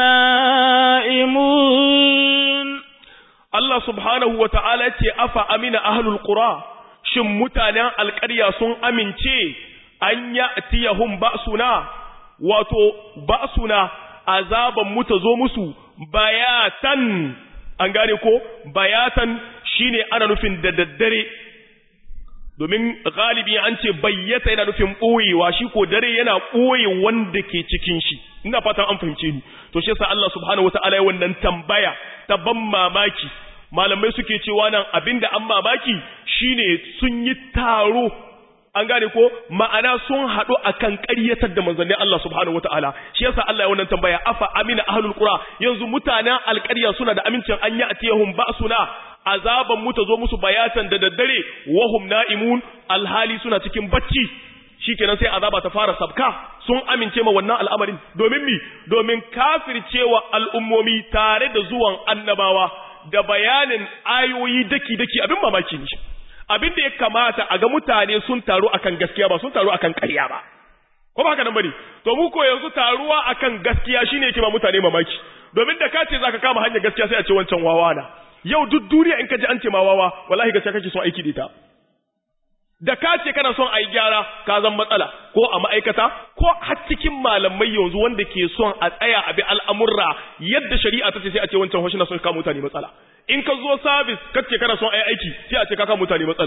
na'imun Allah subhanahu wataala ce afa amina ahlul qura shin mutanen alƙarya sun amince an ya'tiyahum ba'suna wato ba'suna azaban mu ta zo musu bayatan an gane ko bayatan shine ana nufin da daddare domin galibi an ce bayyata yana nufin ɓoyewa shi ko dare yana ɓoye wanda ke cikin shi ina fatan an fahimce ni to shi yasa Allah subhanahu wataala ya wannan tambaya ta ban mamaki malamai suke cewa nan abinda an mamaki shine sun yi taro an gane ko ma'ana sun haɗu akan ƙaryatar da manzannin Allah subhanahu wataala shi yasa Allah ya wannan tambaya afa amina ahlul qura yanzu mutanen alƙarya suna da amincin an yi atiyahum ba'suna azaban mu ta zo musu bayatan da daddare wahum na'imun alhali suna cikin bacci shikenan sai azaba ta fara sabka sun amince ma wannan al'amarin domin mi domin kafircewa al'ummomi tare da zuwan annabawa da bayanin ayoyi daki daki abin mamaki ne abin da ya kamata a ga mutane sun taru akan gaskiya ba sun taru akan ƙarya ba ko ba haka nan bane to mu ko yanzu taruwa akan gaskiya shine yake ba mutane mamaki domin da ka ce zaka kama hanyar gaskiya sai a ce wancan wawa na yau duk duniya in ka ji an ce ma wawa wallahi gaskiya kake son aiki da ita da ka ce kana son a yi gyara ka zan matsala ko a ma'aikata ko har cikin malamai yanzu wanda ke son a tsaya a bi al'amurra yadda shari'a ta ce sai a ce wancan hoshi na son kama mutane matsala in ka zo sabis ka ce kana son a yi aiki sai a ce ka kama mutane matsala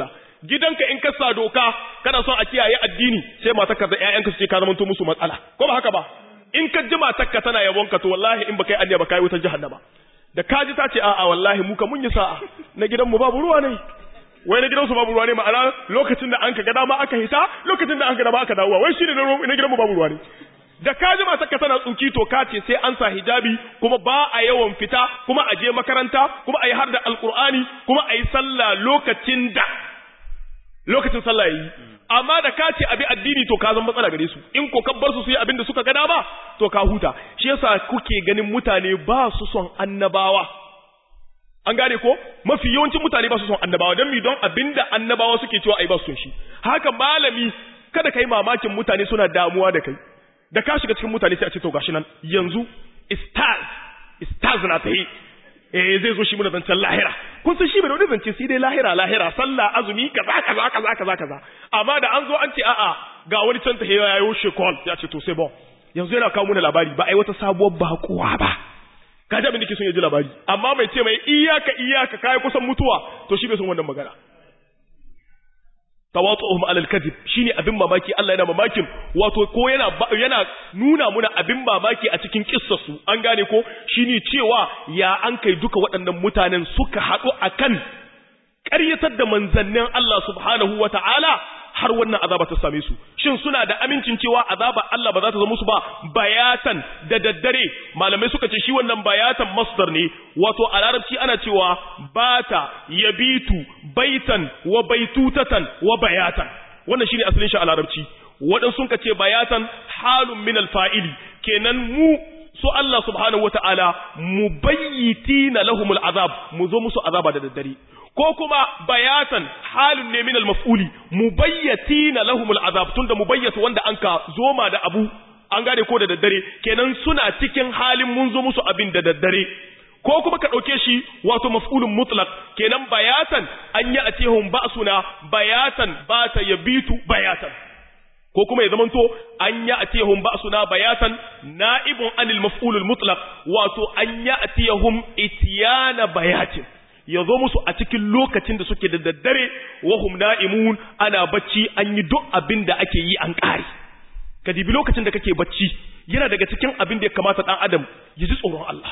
gidanka in ka sa doka kana son a kiyaye addini sai matarka da ƴaƴanka su ce ka zamanto musu matsala ko ba haka ba in ka ji matarka tana yabon ka to wallahi in baka yi anniya ba kai wutar jahannama da ka ji ta ce a'a wallahi mu ka mun yi sa'a na gidan mu babu ruwa ne wai na gidansu babu ruwa ne ma'ana lokacin da an ka gada ma aka hita lokacin da an ka gada ma aka dawowa wai shine na gidan mu babu ruwa ne da ka ji matarka tana tsuki to ka ce sai an sa hijabi kuma ba a yawan fita kuma a je makaranta kuma a yi har da alkur'ani kuma a yi sallah lokacin da lokacin sallah yi amma da ka ce abi addini to ka zama matsala gare su in ko kabbar su su yi abin da suka gada ba to ka huta shi yasa kuke ganin mutane ba su son annabawa an gane ko mafi yawancin mutane ba su son annabawa don mi don abinda annabawa suke cewa ai ba su son shi haka malami kada kai mamakin mutane suna damuwa da kai da ka shiga cikin mutane sai a ce to gashi nan yanzu stars stars na tahi eh zai zo shi muna zancen lahira kun san shi bai da wani zance sai dai lahira lahira sallah azumi kaza kaza kaza kaza kaza amma da an zo an ce a'a ga wani can tahi ya yi shekol ya ce to sai bon yanzu yana kawo muna labari ba ai wata sabuwar bakuwa ba ka ji abin da ke son ya ji labari amma mai ce mai iyaka iyaka kai kusan mutuwa to shi bai son wannan magana tawatu'uhum alal kadhib shine abin mamaki Allah yana mamakin wato ko yana yana nuna muna abin mamaki a cikin kissarsu an gane ko shine cewa ya an kai duka waɗannan mutanen suka haɗu akan ƙaryatar da manzannin Allah subhanahu wata'ala har wannan azaba ta same su shin suna da amincin cewa azaba Allah ba za ta zama musu ba bayatan da daddare malamai suka ce shi wannan bayatan masdar ne wato a larabci ana cewa bata yabitu baitan wa baitutatan wa bayatan wannan shine asalin shi a larabci wadan sun ka ce bayatan halun min alfa'ili kenan mu su Allah subhanahu wata'ala mubayyitina lahumul azab mu zo musu azaba da daddare ko kuma bayatan halin ne min al-maf'uli mubayyatina lahumul azab tunda mubayyatu wanda anka zoma da abu an gane ko da daddare kenan suna cikin halin mun zo musu abin da daddare ko kuma ka dauke shi wato maf'ulun mutlaq kenan bayatan an yi atihum ba'suna bayatan bata yabitu bayatan ko kuma ya zamanto an ya atiyahum ba'suna bayatan na'ibun anil maf'ulul mutlaq wato an ya atiyahum itiyana bayatin ya zo musu a cikin lokacin da suke da daddare wahum na'imun ana bacci an yi duk abin da ake yi an ƙare ka dibi lokacin da kake bacci yana daga cikin abin da ya kamata ɗan adam ya ji tsoron Allah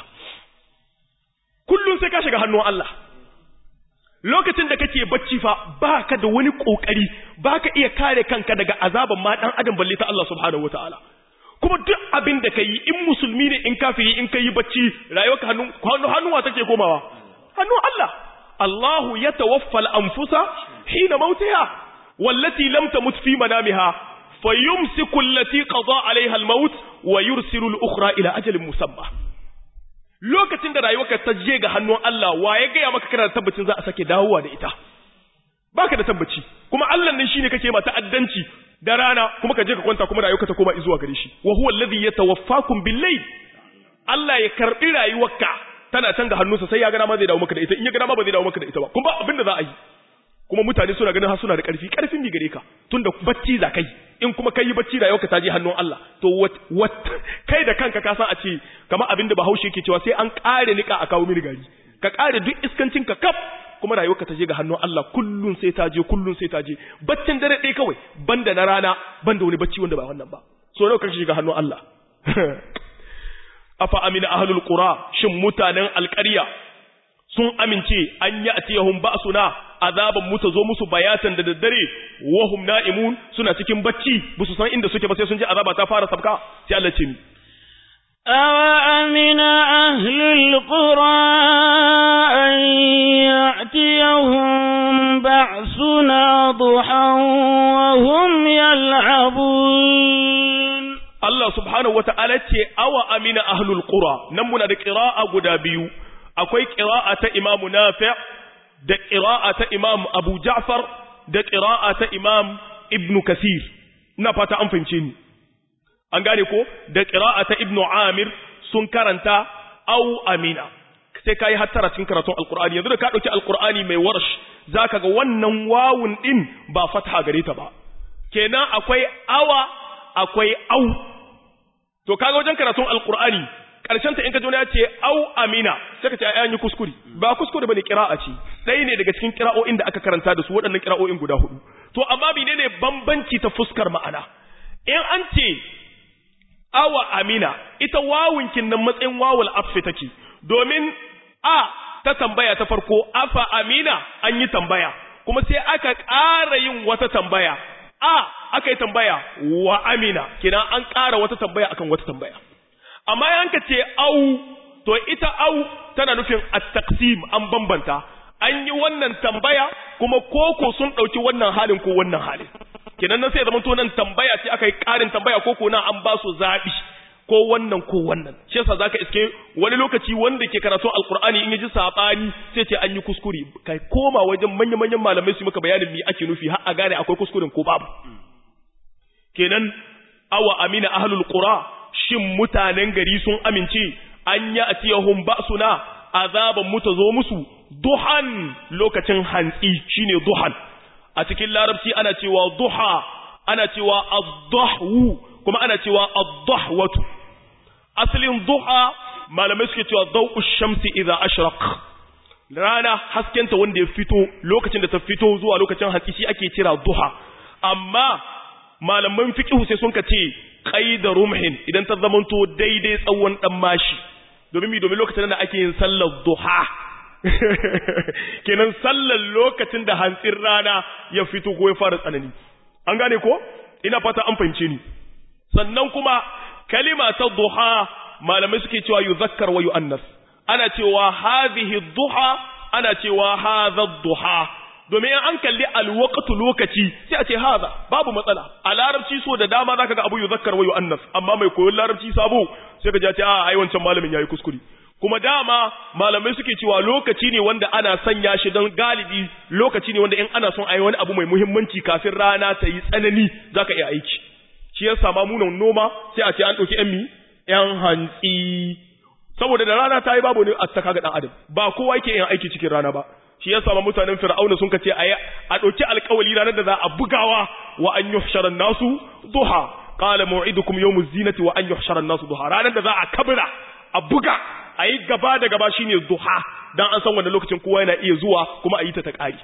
kullum sai ka shiga hannun Allah lokacin da kake bacci fa baka da wani kokari baka iya kare kanka daga azaban ma dan adam balle ta Allah subhanahu wataala kuma duk abin da kai in musulmi ne in kafiri in kai bacci rayuwarka hannu hannuwa take komawa hannun Allah Allahu ya tawaffal anfusa hina mautiha wallati lam tamut fi manamiha fayumsiku allati qada alaiha almaut wa yursilu al-ukhra ila ajalin musamma lokacin da rayuwarka ta je ga hannun Allah wa ya ga maka kana da tabbacin za a sake dawowa da ita baka da tabbaci kuma Allah ne shine kake ma ta'addanci da rana kuma ka je ka kwanta kuma rayuwarka ta koma zuwa gare shi wa huwa alladhi yatawaffakum bil-layl Allah ya karbi rayuwarka tana can ga hannunsa sai ya gana ma zai dawo maka da ita in ya gana ma ba zai dawo maka da ita ba kuma abin da za a yi kuma mutane suna ganin har suna da ƙarfi ƙarfin mi gare ka tunda bacci za kai in kuma kai bacci da yau ka taje hannun Allah to what kai da kanka ka san a ce kamar abin da Bahaushe yake cewa sai an ƙare nika a kawo mini gari ka ƙare duk iskancin ka kaf kuma rayuwarka ta je ga hannun Allah kullun sai ta je kullun sai ta je baccin dare ɗaya kawai banda na rana banda wani bacci wanda ba wannan ba so nawa kake shiga hannun Allah afa amina ahlul qura shin mutanen alƙarya sun amince an yi atiyahum ba'suna azaban mu ta zo musu bayatan da daddare wahum na'imun suna cikin bacci ba su san inda suke ba sai sun ji azaba ta fara sabka sai Allah ce ni أَوَأَمِنَ أَهْلُ الْقُرَىٰ أَن يَأْتِيَهُم بَعْسُنَا ضُحًى وَهُمْ يَلْعَبُونَ Allah subhanahu wata'ala ce awa amina ahlul qura nan muna da qira'a guda biyu akwai qira'a ta Imam Nafi' da qira'a ta Imam Abu Ja'far da qira'a ta Imam Ibn Kasir ina fata an fahimce ni an gane ko da qira'a ta Ibn Amir sun karanta aw amina sai kai hattara cikin karatun alqur'ani yanzu da ka dauki alqur'ani mai warsh zaka ga wannan wawun din ba fatha gare ta ba kenan akwai awa akwai au to kaga wajen karatun alqur'ani karshen ta in ka ji ya ce au amina sai ka ce ai an yi kuskure ba kuskure bane qira'a ce ɗaya ne daga cikin kira'o'in da aka karanta da su waɗannan kira'o'in guda hudu to amma menene bambanci ta fuskar ma'ana in an ce awa amina ita wawunkin nan matsayin wawul atfi take domin a ta tambaya ta farko afa amina an yi tambaya kuma sai aka ƙara yin wata tambaya a aka yi tambaya wa amina kina an ƙara wata tambaya akan wata tambaya amma yanka ce au to ita au tana nufin at-taqsim an bambanta an yi wannan tambaya kuma koko sun ɗauki wannan halin ko wannan halin kenan nan sai zama to nan tambaya ce aka yi ƙarin tambaya koko nan an ba su zaɓi ko wannan ko wannan shi yasa zaka iske wani lokaci wanda ke karatu alqur'ani in yaji sabani sai ce an yi kuskure kai koma wajen manyan manyan malamai su maka bayanin me ake nufi har a gane akwai kuskuren ko babu kenan awa amina ahlul qura shin mutanen gari sun amince an ya atiyahum ba'suna azaban mu ta zo musu duhan lokacin hantsi shine duhan a cikin larabci ana cewa duha ana cewa ad-dahwu kuma ana cewa ad-dahwatu asalin duha malamai suke cewa daw'u shamsi idza ashraq rana haskenta wanda ya fito lokacin da ta fito zuwa lokacin hantsi shi ake kira duha amma malaman fiqh sai sun kace qaida rumhin idan ta zamanto daidai tsawon dan mashi domin mi domin lokacin da ake yin sallar duha kenan sallar lokacin da hantsin rana ya fito ko ya fara tsanani an gane ko ina fata an fahimce ni sannan kuma kalima ta duha malamai suke cewa yuzakkar wa yu'annas ana cewa hadhihi duha ana cewa hadha duha domin an kalli alwaqtu lokaci sai a ce hadha babu matsala a larabci so da dama zaka ga abu yuzakkar wa yu'annas amma mai koyon larabci sabo sai ka ji a ce a ai wancan malamin yayi kuskure kuma dama malamai suke cewa lokaci ne wanda ana sanya shi don galibi lokaci ne wanda in ana son a yi wani abu mai muhimmanci kafin rana ta yi tsanani za ka iya aiki shi ya sama munan noma sai a ce an ɗauki ‘yan mi ‘yan hantsi saboda da rana ta yi babu ne a taka ga ɗan adam ba kowa yake yin aiki cikin rana ba shi ya sama mutanen fir'auna sun kace a ɗauki alƙawali ranar da za a bugawa wa an yuhshara nasu duha qala maw'idukum yawmuz zinati wa an yuhshara nasu duha ranar da za a kabira a buga a yi gaba da gaba shine duha dan an san wanda lokacin kowa yana iya zuwa kuma a yi ta ta ƙari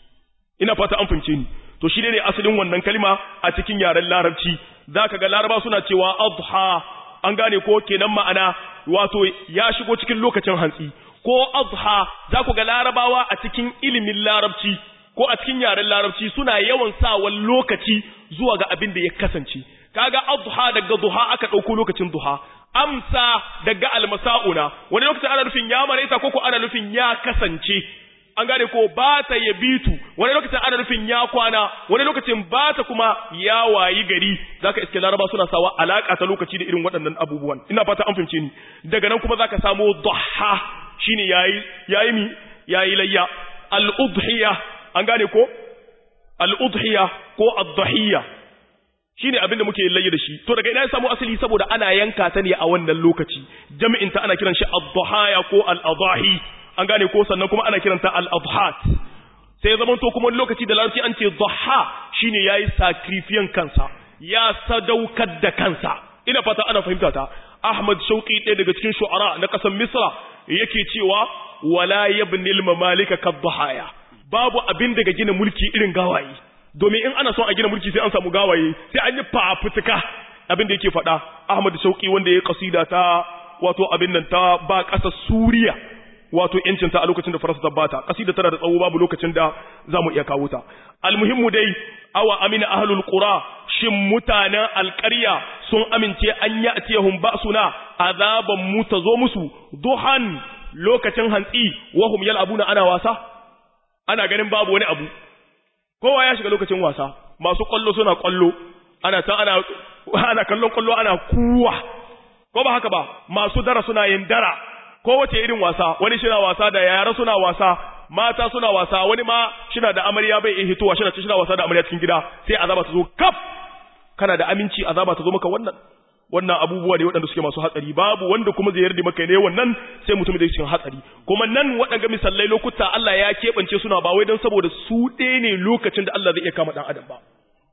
ina fata an fince ni to shi ne asalin wannan kalma a cikin yaren larabci zaka ga laraba suna cewa adha an gane ko kenan ma'ana wato ya shigo cikin lokacin hantsi ko adha za ku ga larabawa a cikin ilimin larabci ko a cikin yaren larabci suna yawan sawa lokaci zuwa ga abin da ya kasance kaga adha daga duha aka ɗauko lokacin duha amsa daga almasa'una wani lokacin ana nufin ya maraita ko ko ana nufin ya kasance an gane ko ba ta ya bitu wani lokacin ana nufin ya kwana wani lokacin ba ta kuma ya wayi gari zaka iske laraba suna sawa alaka ta lokaci da irin waɗannan abubuwan ina fata an fahimce ni daga nan kuma zaka samu duha shine yayi yayi mi yayi layya al-udhiya an gane ko al-udhiya ko ad-dhahiyya shine abin da muke layya da shi to daga ina ya samu asali saboda ana yanka ta ne a wannan lokaci jami'in ta ana kiran shi ad-dhahaya ko al-adahi an gane ko sannan kuma ana kiranta al-adhat sai zaman to kuma lokaci da larabci an ce dhaha shine yayi sacrifice kansa ya sadaukar da kansa ina fata ana fahimta ta Ahmad Shauqi ɗaya daga cikin shu'ara na ƙasar Misra yake cewa wala yabnil mamalika kadhahaya babu abin daga gina mulki irin gawayi domin in ana son a gina mulki sai an samu gawaye sai an yi fafutuka abin da yake faɗa Ahmad Shauki wanda ya kasida ta wato abin nan ta ba ƙasar Suriya wato yancin ta a lokacin da Faransa ta bata kasida tana da tsawo babu lokacin da zamu iya kawo ta almuhimmu dai awa amina ahlul qura shin mutanen alƙarya sun amince an ya'tiyahum ba'suna azaban mu ta zo musu duhan lokacin hantsi wahum yal'abuna ana wasa ana ganin babu wani abu kowa ya shiga lokacin wasa masu kwallo suna kwallo ana ta ana ana kallon kwallo ana kuwa ko ba haka ba masu dara suna yin dara ko wace irin wasa wani shina wasa da yara suna wasa mata suna wasa wani ma shina da amarya bai iya hitowa shina shina wasa da amarya cikin gida sai azaba ta zo kaf kana da aminci azaba ta zo maka wannan wannan abubuwa ne waɗanda suke masu hatsari babu wanda kuma zai yarda maka ne wannan sai mutum da cikin hatsari kuma nan waɗanda misalai lokuta Allah ya keɓance suna ba wai don saboda su ɗaya ne lokacin da Allah zai iya kama ɗan adam ba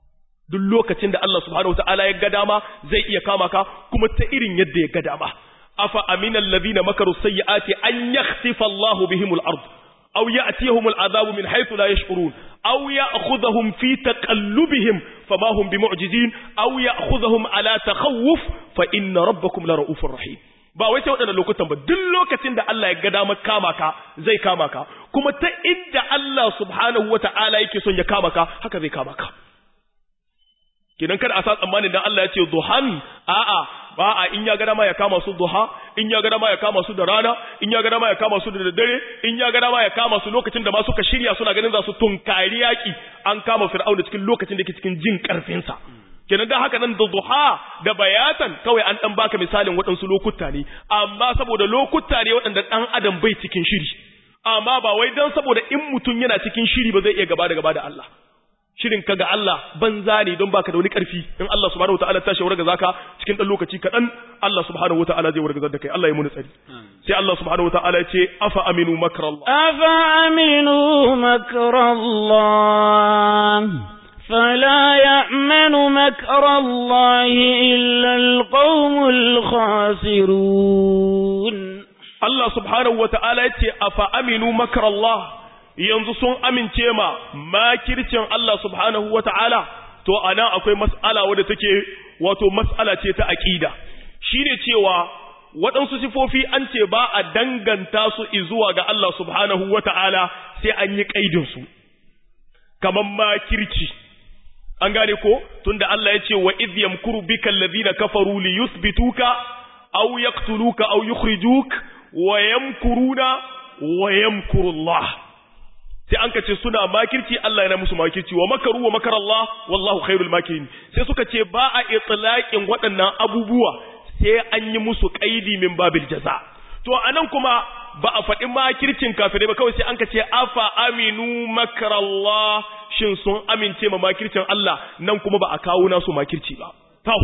duk lokacin da Allah subhanahu wataala ya ga dama zai iya kama ka kuma ta irin yadda ya ga dama afa aminal ladina makaru sayyiati an yakhsifa Allahu bihimul ard aw ya'tiyahumul azabu min haythu la yash'urun aw ya'khudhahum fi taqallubihim fama hum bimu'jizin aw ya'khudhahum ala takhawuf fa inna rabbakum la ra'ufur rahim ba wai sai waɗannan lokutan ba duk lokacin da Allah ya ga damar kama ka zai kama ka kuma ta inda Allah subhanahu wata'ala yake son ya kama ka haka zai kama ka kidan kada a sa tsammanin dan Allah ya ce duhan a'a ba a in ya ga dama ya kama su duha in ya ga dama ya kama su da rana in ya ga dama ya kama su da daddare in ya ga dama ya kama su lokacin da ma suka shirya suna ganin za su tunkari yaki an kama fir'auna cikin lokacin da yake cikin jin karfin sa kenan da haka nan da duha da bayatan kawai an dan baka misalin waɗansu lokuta ne amma saboda lokuta ne waɗanda ɗan adam bai cikin shiri amma ba wai dan saboda in mutum yana cikin shiri ba zai iya gaba da gaba da Allah shirin ka ga Allah banza ne don baka da wani karfi in Allah subhanahu wataala ta shawara ga zaka cikin dan lokaci kaɗan Allah subhanahu wataala zai wargazar da kai Allah ya muni tsari sai Allah subhanahu wataala ya ce afa aminu makrallah afa aminu makrallah فلا يأمن مكر الله إلا القوم الخاسرون الله سبحانه وتعالى يتي أفأمنوا مكر الله yanzu sun amince ma makircin Allah subhanahu wata'ala to ana akwai mas'ala wadda take wato mas'ala ce ta aqida shine cewa waɗansu sifofi an ce ba a danganta su zuwa ga Allah subhanahu wata'ala sai an yi kaidin su kaman makirci an gane ko tunda Allah ya ce wa idh yamkuru bika alladhina kafaru li yuthbituka aw yaqtuluka aw yukhrijuk wa yamkuruna wa yamkuru Allah sai an ka ce suna makirci Allah yana musu makirci wa makaru wa makar Allah wallahu khairul makirin sai suka ce ba a itlaqin waɗannan abubuwa sai an yi musu qaidi min babil jaza to anan kuma ba a faɗi makircin kafirai ba kawai sai an ka ce afa aminu makar Allah shin sun amince ma makircin Allah nan kuma ba a kawo nasu makirci ba tau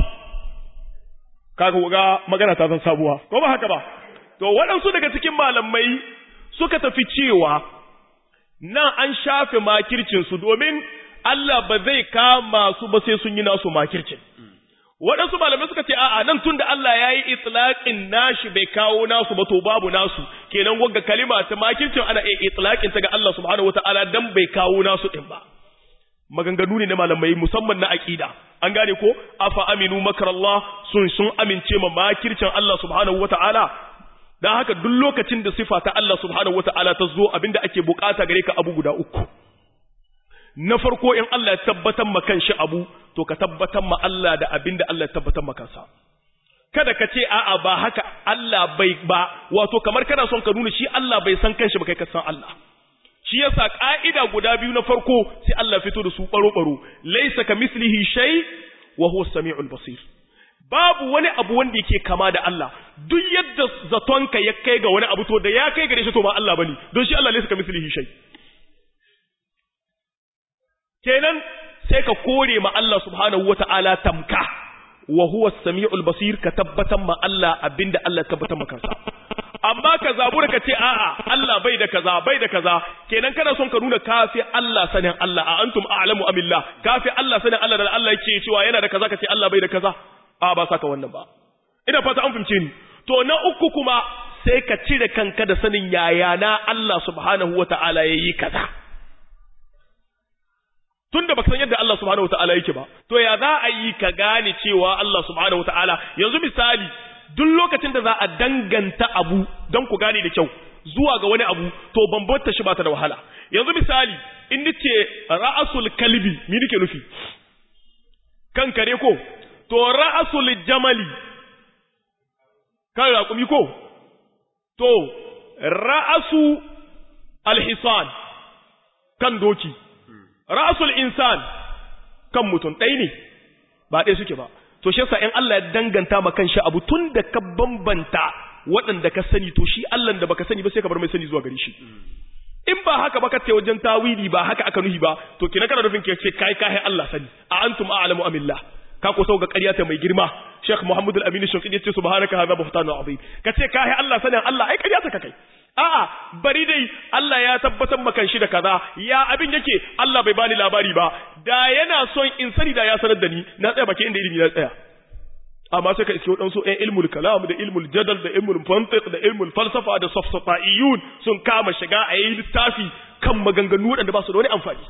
kaga ga magana ta san sabuwa ko ba haka ba to waɗansu daga cikin malamai suka tafi cewa nan an shafe makircinsu domin Allah ba zai kama su ba sai sun yi nasu makircin. Waɗansu malamai suka ce, a'a nan tun da Allah ya yi itlaƙin nashi bai kawo nasu ba to babu nasu, kenan wagga kalima ta makircin ana iya itlaƙin ta ga Allah subhanahu wata'ala dan bai kawo nasu ɗin ba. Maganganu ne na malamai musamman na aƙida. An gane ko, afa aminu makarallah sun sun amince ma makircin Allah subhanahu wata'ala dan haka duk lokacin da sifa ta Allah subhanahu wata'ala ta zo abinda ake bukata gare ka abu guda uku na farko in Allah ya tabbatar ma kanshi abu to ka tabbatar ma Allah da abinda Allah ya tabbatar ma kansa kada ka ce a'a ba haka Allah bai ba wato kamar kana son ka nuna shi Allah bai san kanshi ba kai ka san Allah shi yasa ka'ida guda biyu na farko sai Allah fito da su baro baro laysa kamislihi shay wa huwa as-sami'ul basir babu wani abu wanda yake kama da Allah duk yadda zatonka ya kai ga wani abu to da ya kai gare shi to ba Allah bane don shi Allah laysa kamislihi shay kenan sai ka kore ma Allah subhanahu wata'ala tamka wa huwa as-sami'ul basir ka tabbatar ma Allah abinda Allah tabbatar maka amma ka zabura ka ce a'a Allah bai da kaza bai da kaza kenan kana son ka nuna kafi Allah sanin Allah a antum a'lamu amillah kafi Allah sanin Allah da Allah yake cewa yana da kaza ka ce Allah bai da kaza a ba saka wannan ba ina fata an fahimce ni to na uku kuma sai ka cire kanka da sanin yaya na Allah subhanahu wata'ala yayi kaza tunda baka san yadda Allah subhanahu wata'ala yake ba to ya za a yi ka gane cewa Allah subhanahu wata'ala yanzu misali duk lokacin da za a danganta abu don ku gane da kyau zuwa ga wani abu to bambanta shi ba ta da wahala yanzu misali in nace ra'asul kalbi me nake nufi kan kare ko to ra'asul jamali kan raƙumi ko to ra'asu alhisan kan doki ra'asul insan kan mutum ɗaya ne ba ɗaya suke ba to shi yasa in Allah ya danganta ma kanshi abu tun da ka bambanta waɗanda ka sani to shi Allah da baka sani ba sai ka bar mai sani zuwa gare shi in ba haka ba ka ce wajen tawili ba haka aka nuhi ba to kina kana nufin ke ce kai kai Allah sani a antum a'lamu amillah ka ko sauka ƙarya ta mai girma Sheikh Muhammad Al-Amin Shinqidi yace subhanaka hadha buhtanu azim ka ce kai Allah sanin Allah ai ƙarya ta kai a'a bari dai Allah ya tabbatar maka shi da kaza ya abin yake Allah bai bani labari ba da yana son in sani da ya sanar da ni na tsaya baki inda ilimi ya tsaya amma sai ka iske waɗansu ɗan ilmul kalam da ilmul jadal da ilmul mantiq da ilmul falsafa da safsafa'iyun sun kama shiga a yi littafi kan maganganu waɗanda ba su da wani amfani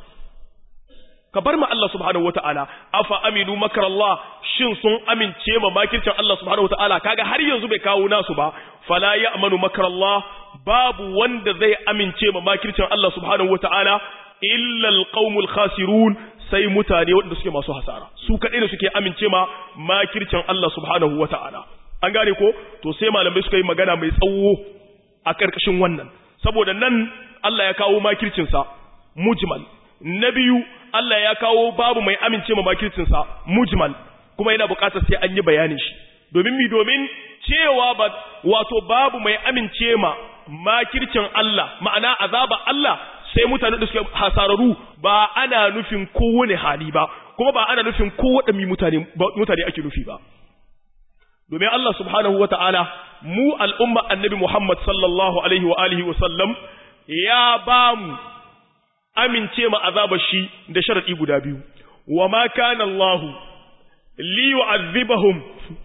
ka bar ma Allah subhanahu wata'ala afa aminu makarallah shin sun amince ma makircin Allah subhanahu wata'ala kaga har yanzu bai kawo nasu ba fala ya'manu makarallah babu wanda zai amince ma makircin Allah subhanahu wata'ala illa alqaumul khasirun sai mutane wanda suke masu hasara su kadai ne suke amince ma makircin Allah subhanahu wata'ala an gane ko to sai malamai suka yi magana mai tsawo a karkashin wannan saboda nan Allah ya kawo makircin sa mujmal na biyu Allah ya kawo babu mai amince ma makircinsa mujmal kuma yana buƙatar sai an yi bayanin shi domin mi domin cewa ba wato babu mai amince ma makircin Allah ma'ana azaba Allah sai mutane da suke hasararu ba ana nufin kowane hali ba kuma ba ana nufin kowaɗanne mutane mutane ake nufi ba domin Allah subhanahu wata'ala mu al'umma annabi Muhammad sallallahu alaihi wa alihi wa sallam ya ba mu amince ma azabar shi da sharadi guda biyu wa ma kana Allah li yu'adhibahum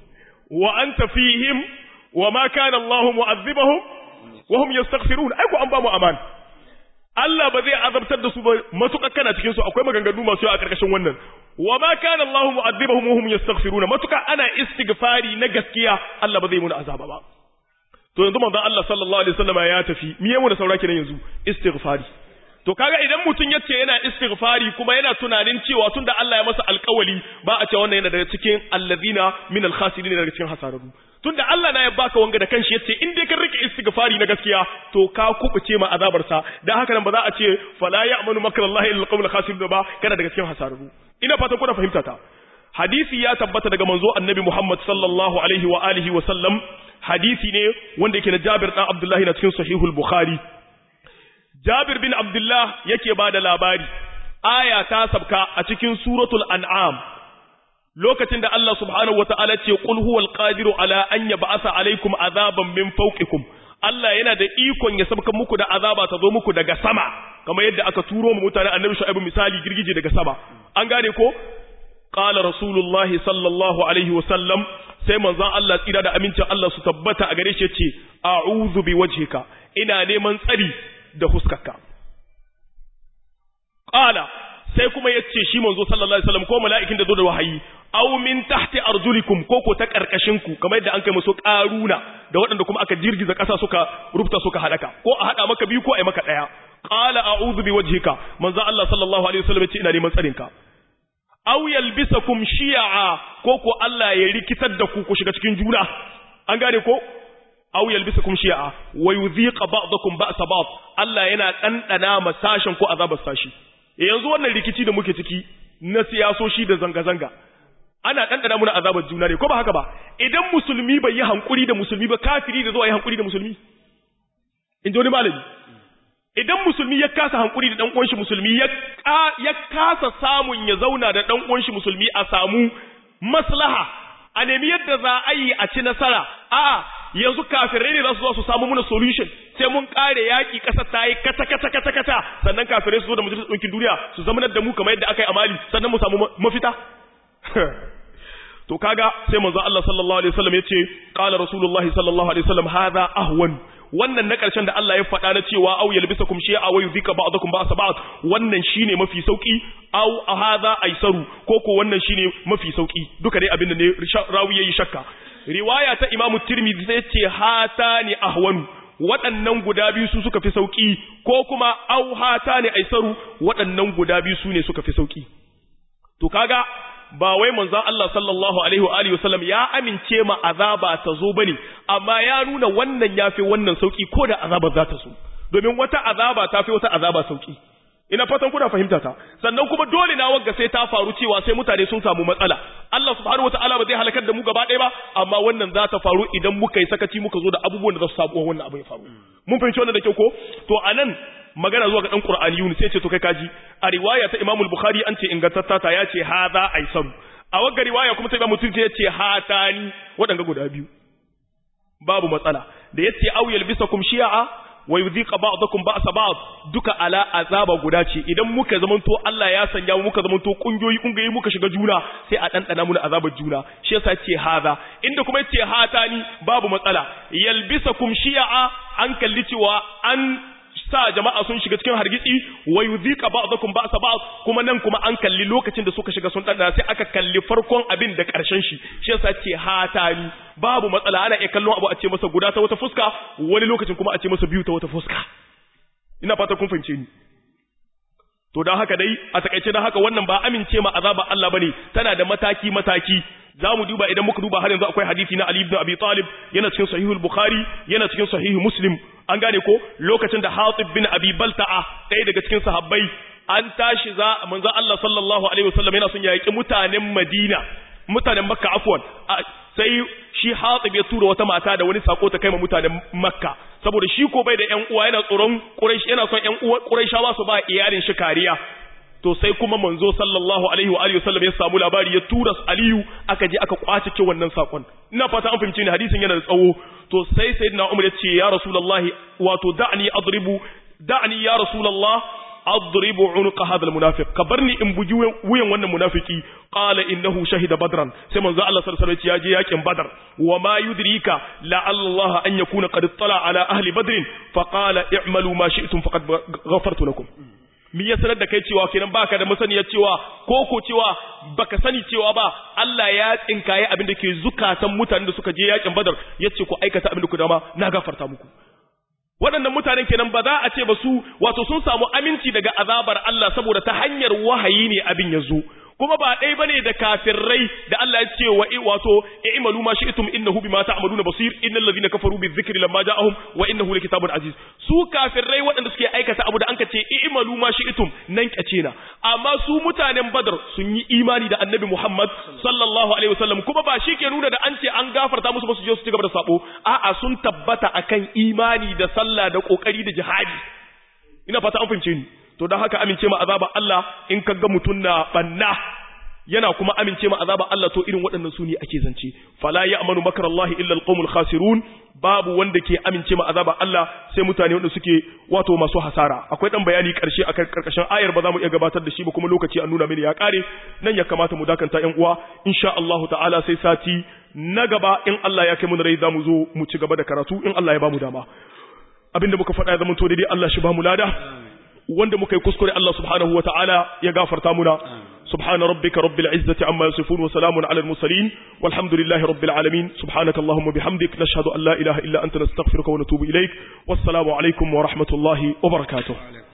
wa anta fihim wa ma kana Allah mu'adhibahum wa hum yastaghfirun ai ko an ba mu aman Allah ba zai azabtar da su ba matuƙa kana cikin su akwai maganganu masu yawa a karkashin wannan wa ma kana Allah mu'adhibahum wa hum yastaghfiruna matuƙa ana istighfari na gaskiya Allah ba zai muna azaba ba to yanzu manzon Allah sallallahu alaihi wasallam ya tafi miye mu da saura kenan yanzu istighfari to kaga idan mutum yace yana istighfari kuma yana tunanin cewa tunda Allah ya masa alƙawali ba a ce wannan yana daga cikin allazina min al-khasirin daga cikin hasararru tunda Allah na ya baka wanga da kanshi yace in dai ka rike istighfari na gaskiya to ka kubuce ma azabar sa dan haka nan ba za a ce fala ya'manu makrallahi illa al-qawmul khasirun ba kana daga cikin hasararru ina fatan kuna fahimta ta hadisi ya tabbata daga manzo annabi Muhammad sallallahu alaihi wa alihi wa sallam hadisi ne wanda yake na Jabir dan Abdullahi na cikin sahihul Bukhari Jabir bin Abdullah yake ba da labari, aya ta sabka a cikin suratul an'am, lokacin da Allah subhanahu wa ta'ala ce, Ƙul huwal ƙadiru ala an ya ba'asa alaikum azaban min fauƙikum, Allah yana da ikon ya sabka muku da azaba ta zo muku daga sama, kamar yadda aka turo mu mutane annabi shu'aibu misali girgije daga sama. An gane ko? Qala Rasulullahi sallallahu alaihi wa sallam sai manzon Allah tsira da amincin Allah su tabbata a gare shi ce, A'udhu bi wajhika, ina neman tsari da huskarka qala sai kuma yace shi manzo sallallahu alaihi wasallam ko mala'ikin da zo da wahayi aw min tahti arjulikum ko ko ta karkashin ku kamar yadda an kai musu karuna da waɗanda kuma aka jirgiza ƙasa suka rufta suka hadaka ko a hada maka biyu ko ai maka daya qala a'udhu bi wajhika manzo Allah sallallahu alaihi wasallam yace ina neman tsarin ka aw yalbisakum shi'a ko ko Allah ya rikitar da ku ku shiga cikin juna an gane ko aw yalbisakum shi'a wa yudhiqa ba'dakum ba'sa ba'd Allah yana dandana masashin ko azabar sashi yanzu wannan rikici da muke ciki na siyasoshi da zanga zanga ana dandana muna azabar juna ne ko ba haka ba idan musulmi bai yi hankuri da musulmi ba kafiri da zo yi hankuri da musulmi in ji wani malami idan musulmi ya kasa hankuri da dan uwan shi musulmi ya ya kasa samun ya zauna da dan uwan shi musulmi a samu maslaha a nemi yadda za a yi a ci nasara a'a yanzu kafirai ne za su zo su samu muna solution sai mun kare yaki kasar ta yi kata kata kata kata sannan kafirai su zo da majalisar ɗinkin duniya su zama da mu kamar yadda aka yi a mali sannan mu samu mafita to kaga sai manzo Allah sallallahu alaihi wasallam yace qala rasulullahi sallallahu alaihi wasallam hadha ahwan wannan na ƙarshen da Allah ya faɗa na cewa au yalbisakum shay'a wa yuzika ba'dakum ba'sa ba'd wannan shine mafi sauki au hadha aisaru ko ko wannan shine mafi sauki duka dai abinda ne rawi yayi shakka riwaya ta Imam Tirmidhi sai ce hatani ahwanu waɗannan guda biyu su suka fi sauki ko kuma au hatani aisaru waɗannan guda biyu su ne suka fi sauki to kaga ba wai manzon Allah sallallahu alaihi wa alihi wasallam ya amince ma azaba ta zo bane amma ya nuna wannan yafi wannan sauki ko da azaba za ta so domin wata azaba ta fi wata azaba sauki ina fatan kuna fahimta ta sannan kuma dole na wagga sai ta faru cewa sai mutane sun samu matsala Allah subhanahu wataala ba zai halakar da mu gaba ɗaya ba amma wannan za ta faru idan muka yi sakaci muka zo da abubuwan da za su samu wannan abu ya faru mun fahimci wannan da kyau ko to anan magana zuwa ga dan Qur'ani sai ce to kai kaji a riwaya ta Imam al-Bukhari an ce ingantatta ta ya ce hadha aisaru a wagga riwaya kuma ta Imam Muslim ya ce hatani wadanga guda biyu babu matsala da yace aw yalbisakum shi'a wa yudhiqa ba'dakum ba'sa ba'd duka ala azaba guda ce idan muka zamanto Allah ya sanya mu muka zamanto kungiyoyi kungiyoyi muka shiga juna sai a dandana mu azabar juna shi yasa ce haza inda kuma yace hatani babu matsala yalbisakum shi'a an kalli cewa an sa jama'a sun shiga cikin hargitsi wa yudhika ba'dakum ba'sa ba'd kuma nan kuma an kalli lokacin da suka shiga sun dandana sai aka kalli farkon abin da karshen shi shi yasa ce hatani babu matsala ana iya kallon abu a ce masa guda ta wata fuska wani lokacin kuma a ce masa biyu ta wata fuska ina fata kun fahimce ni to dan haka dai a takaice dan haka wannan ba amince ma azaba Allah bane tana da mataki mataki zamu duba idan muka duba har yanzu akwai hadisi na Ali ibn Abi Talib yana cikin sahihul Bukhari yana cikin sahihul Muslim an gane ko lokacin da Hatib bin Abi Balta'a ɗaya daga cikin sahabbai an tashi za manzo Allah sallallahu alaihi wasallam yana son ya yaki mutanen Madina mutanen Makka afwan sai shi Hatib ya tura wata mata da wani sako ta kai ma mutanen Makka saboda shi ko bai da ƴan uwa yana tsoron Quraysh yana son ƴan uwa Qurayshawa su ba iyalin shi kariya to sai kuma manzo sallallahu alaihi wa alihi wasallam ya samu labari ya tura Aliyu aka je aka kwace ce wannan sakon ina fata an fahimce ni hadisin yana da tsawo to sai sayyidina Umar ya ce ya rasulullahi wato da'ni adribu da'ni ya rasulullah adribu unuqa hadha almunafiq kabarni in buji wuyan wannan munafiki qala innahu shahida badran sai manzo Allah sallallahu alaihi wasallam ya je yakin badar wa ma yudrika la Allah an yakuna qad tala ala ahli badr fa qala i'malu ma shi'tum faqad ghafartu lakum mi ya sanar da kai cewa kenan baka da masaniyar cewa ko ko cewa baka sani cewa ba Allah ya tsinkaye abin da ke zukatan mutanen da suka je yakin badar yace ku aikata abin da ku dama na gafarta muku waɗannan mutanen kenan ba za a ce ba su wato sun samu aminci daga azabar Allah saboda ta hanyar wahayi ne abin ya zo kuma ba ɗaya bane da kafirai da Allah ya ce wa wato i'malu ma shi'tum innahu bima ta'maluna basir innal ladhina kafaru bizikri lamma ja'ahum wa innahu likitabun aziz su kafirai waɗanda suke aikata abu da anka ce i'malu ma shi'tum nan kace na amma su mutanen badar sun yi imani da annabi Muhammad sallallahu alaihi wasallam kuma ba shi ke nuna da an ce an gafarta musu ba su je su ci gaba da sabo a'a sun tabbata akan imani da sallah da kokari da jihadi ina fata an fahimce ni to don haka amince ma azaba Allah in kaga mutun na banna yana kuma amince ma azaba Allah to irin waɗannan su ne ake zance fala ya'manu makarallahi illa alqawmul khasirun babu wanda ke amince ma azaba Allah sai mutane wanda suke wato masu hasara akwai dan bayani karshe akan karkashin ayar ba za mu iya gabatar da shi ba kuma lokaci an nuna mini ya kare nan ya kamata mu dakanta ƴan uwa insha Allah ta'ala sai sati na gaba in Allah ya kai mu rai zamu zo mu ci gaba da karatu in Allah ya ba mu dama abinda muka faɗa ya zama to daidai Allah shi ba mu lada wanda muka yi kuskure Allah subhanahu wa ta'ala ya gafarta muna subhana rabbika rabbil izzati amma yasifun wa salamun ala al mursalin walhamdulillahi rabbil alamin subhanaka allahumma bihamdik nashhadu an la ilaha illa anta nastaghfiruka wa natubu ilaik wassalamu alaikum wa rahmatullahi wa barakatuh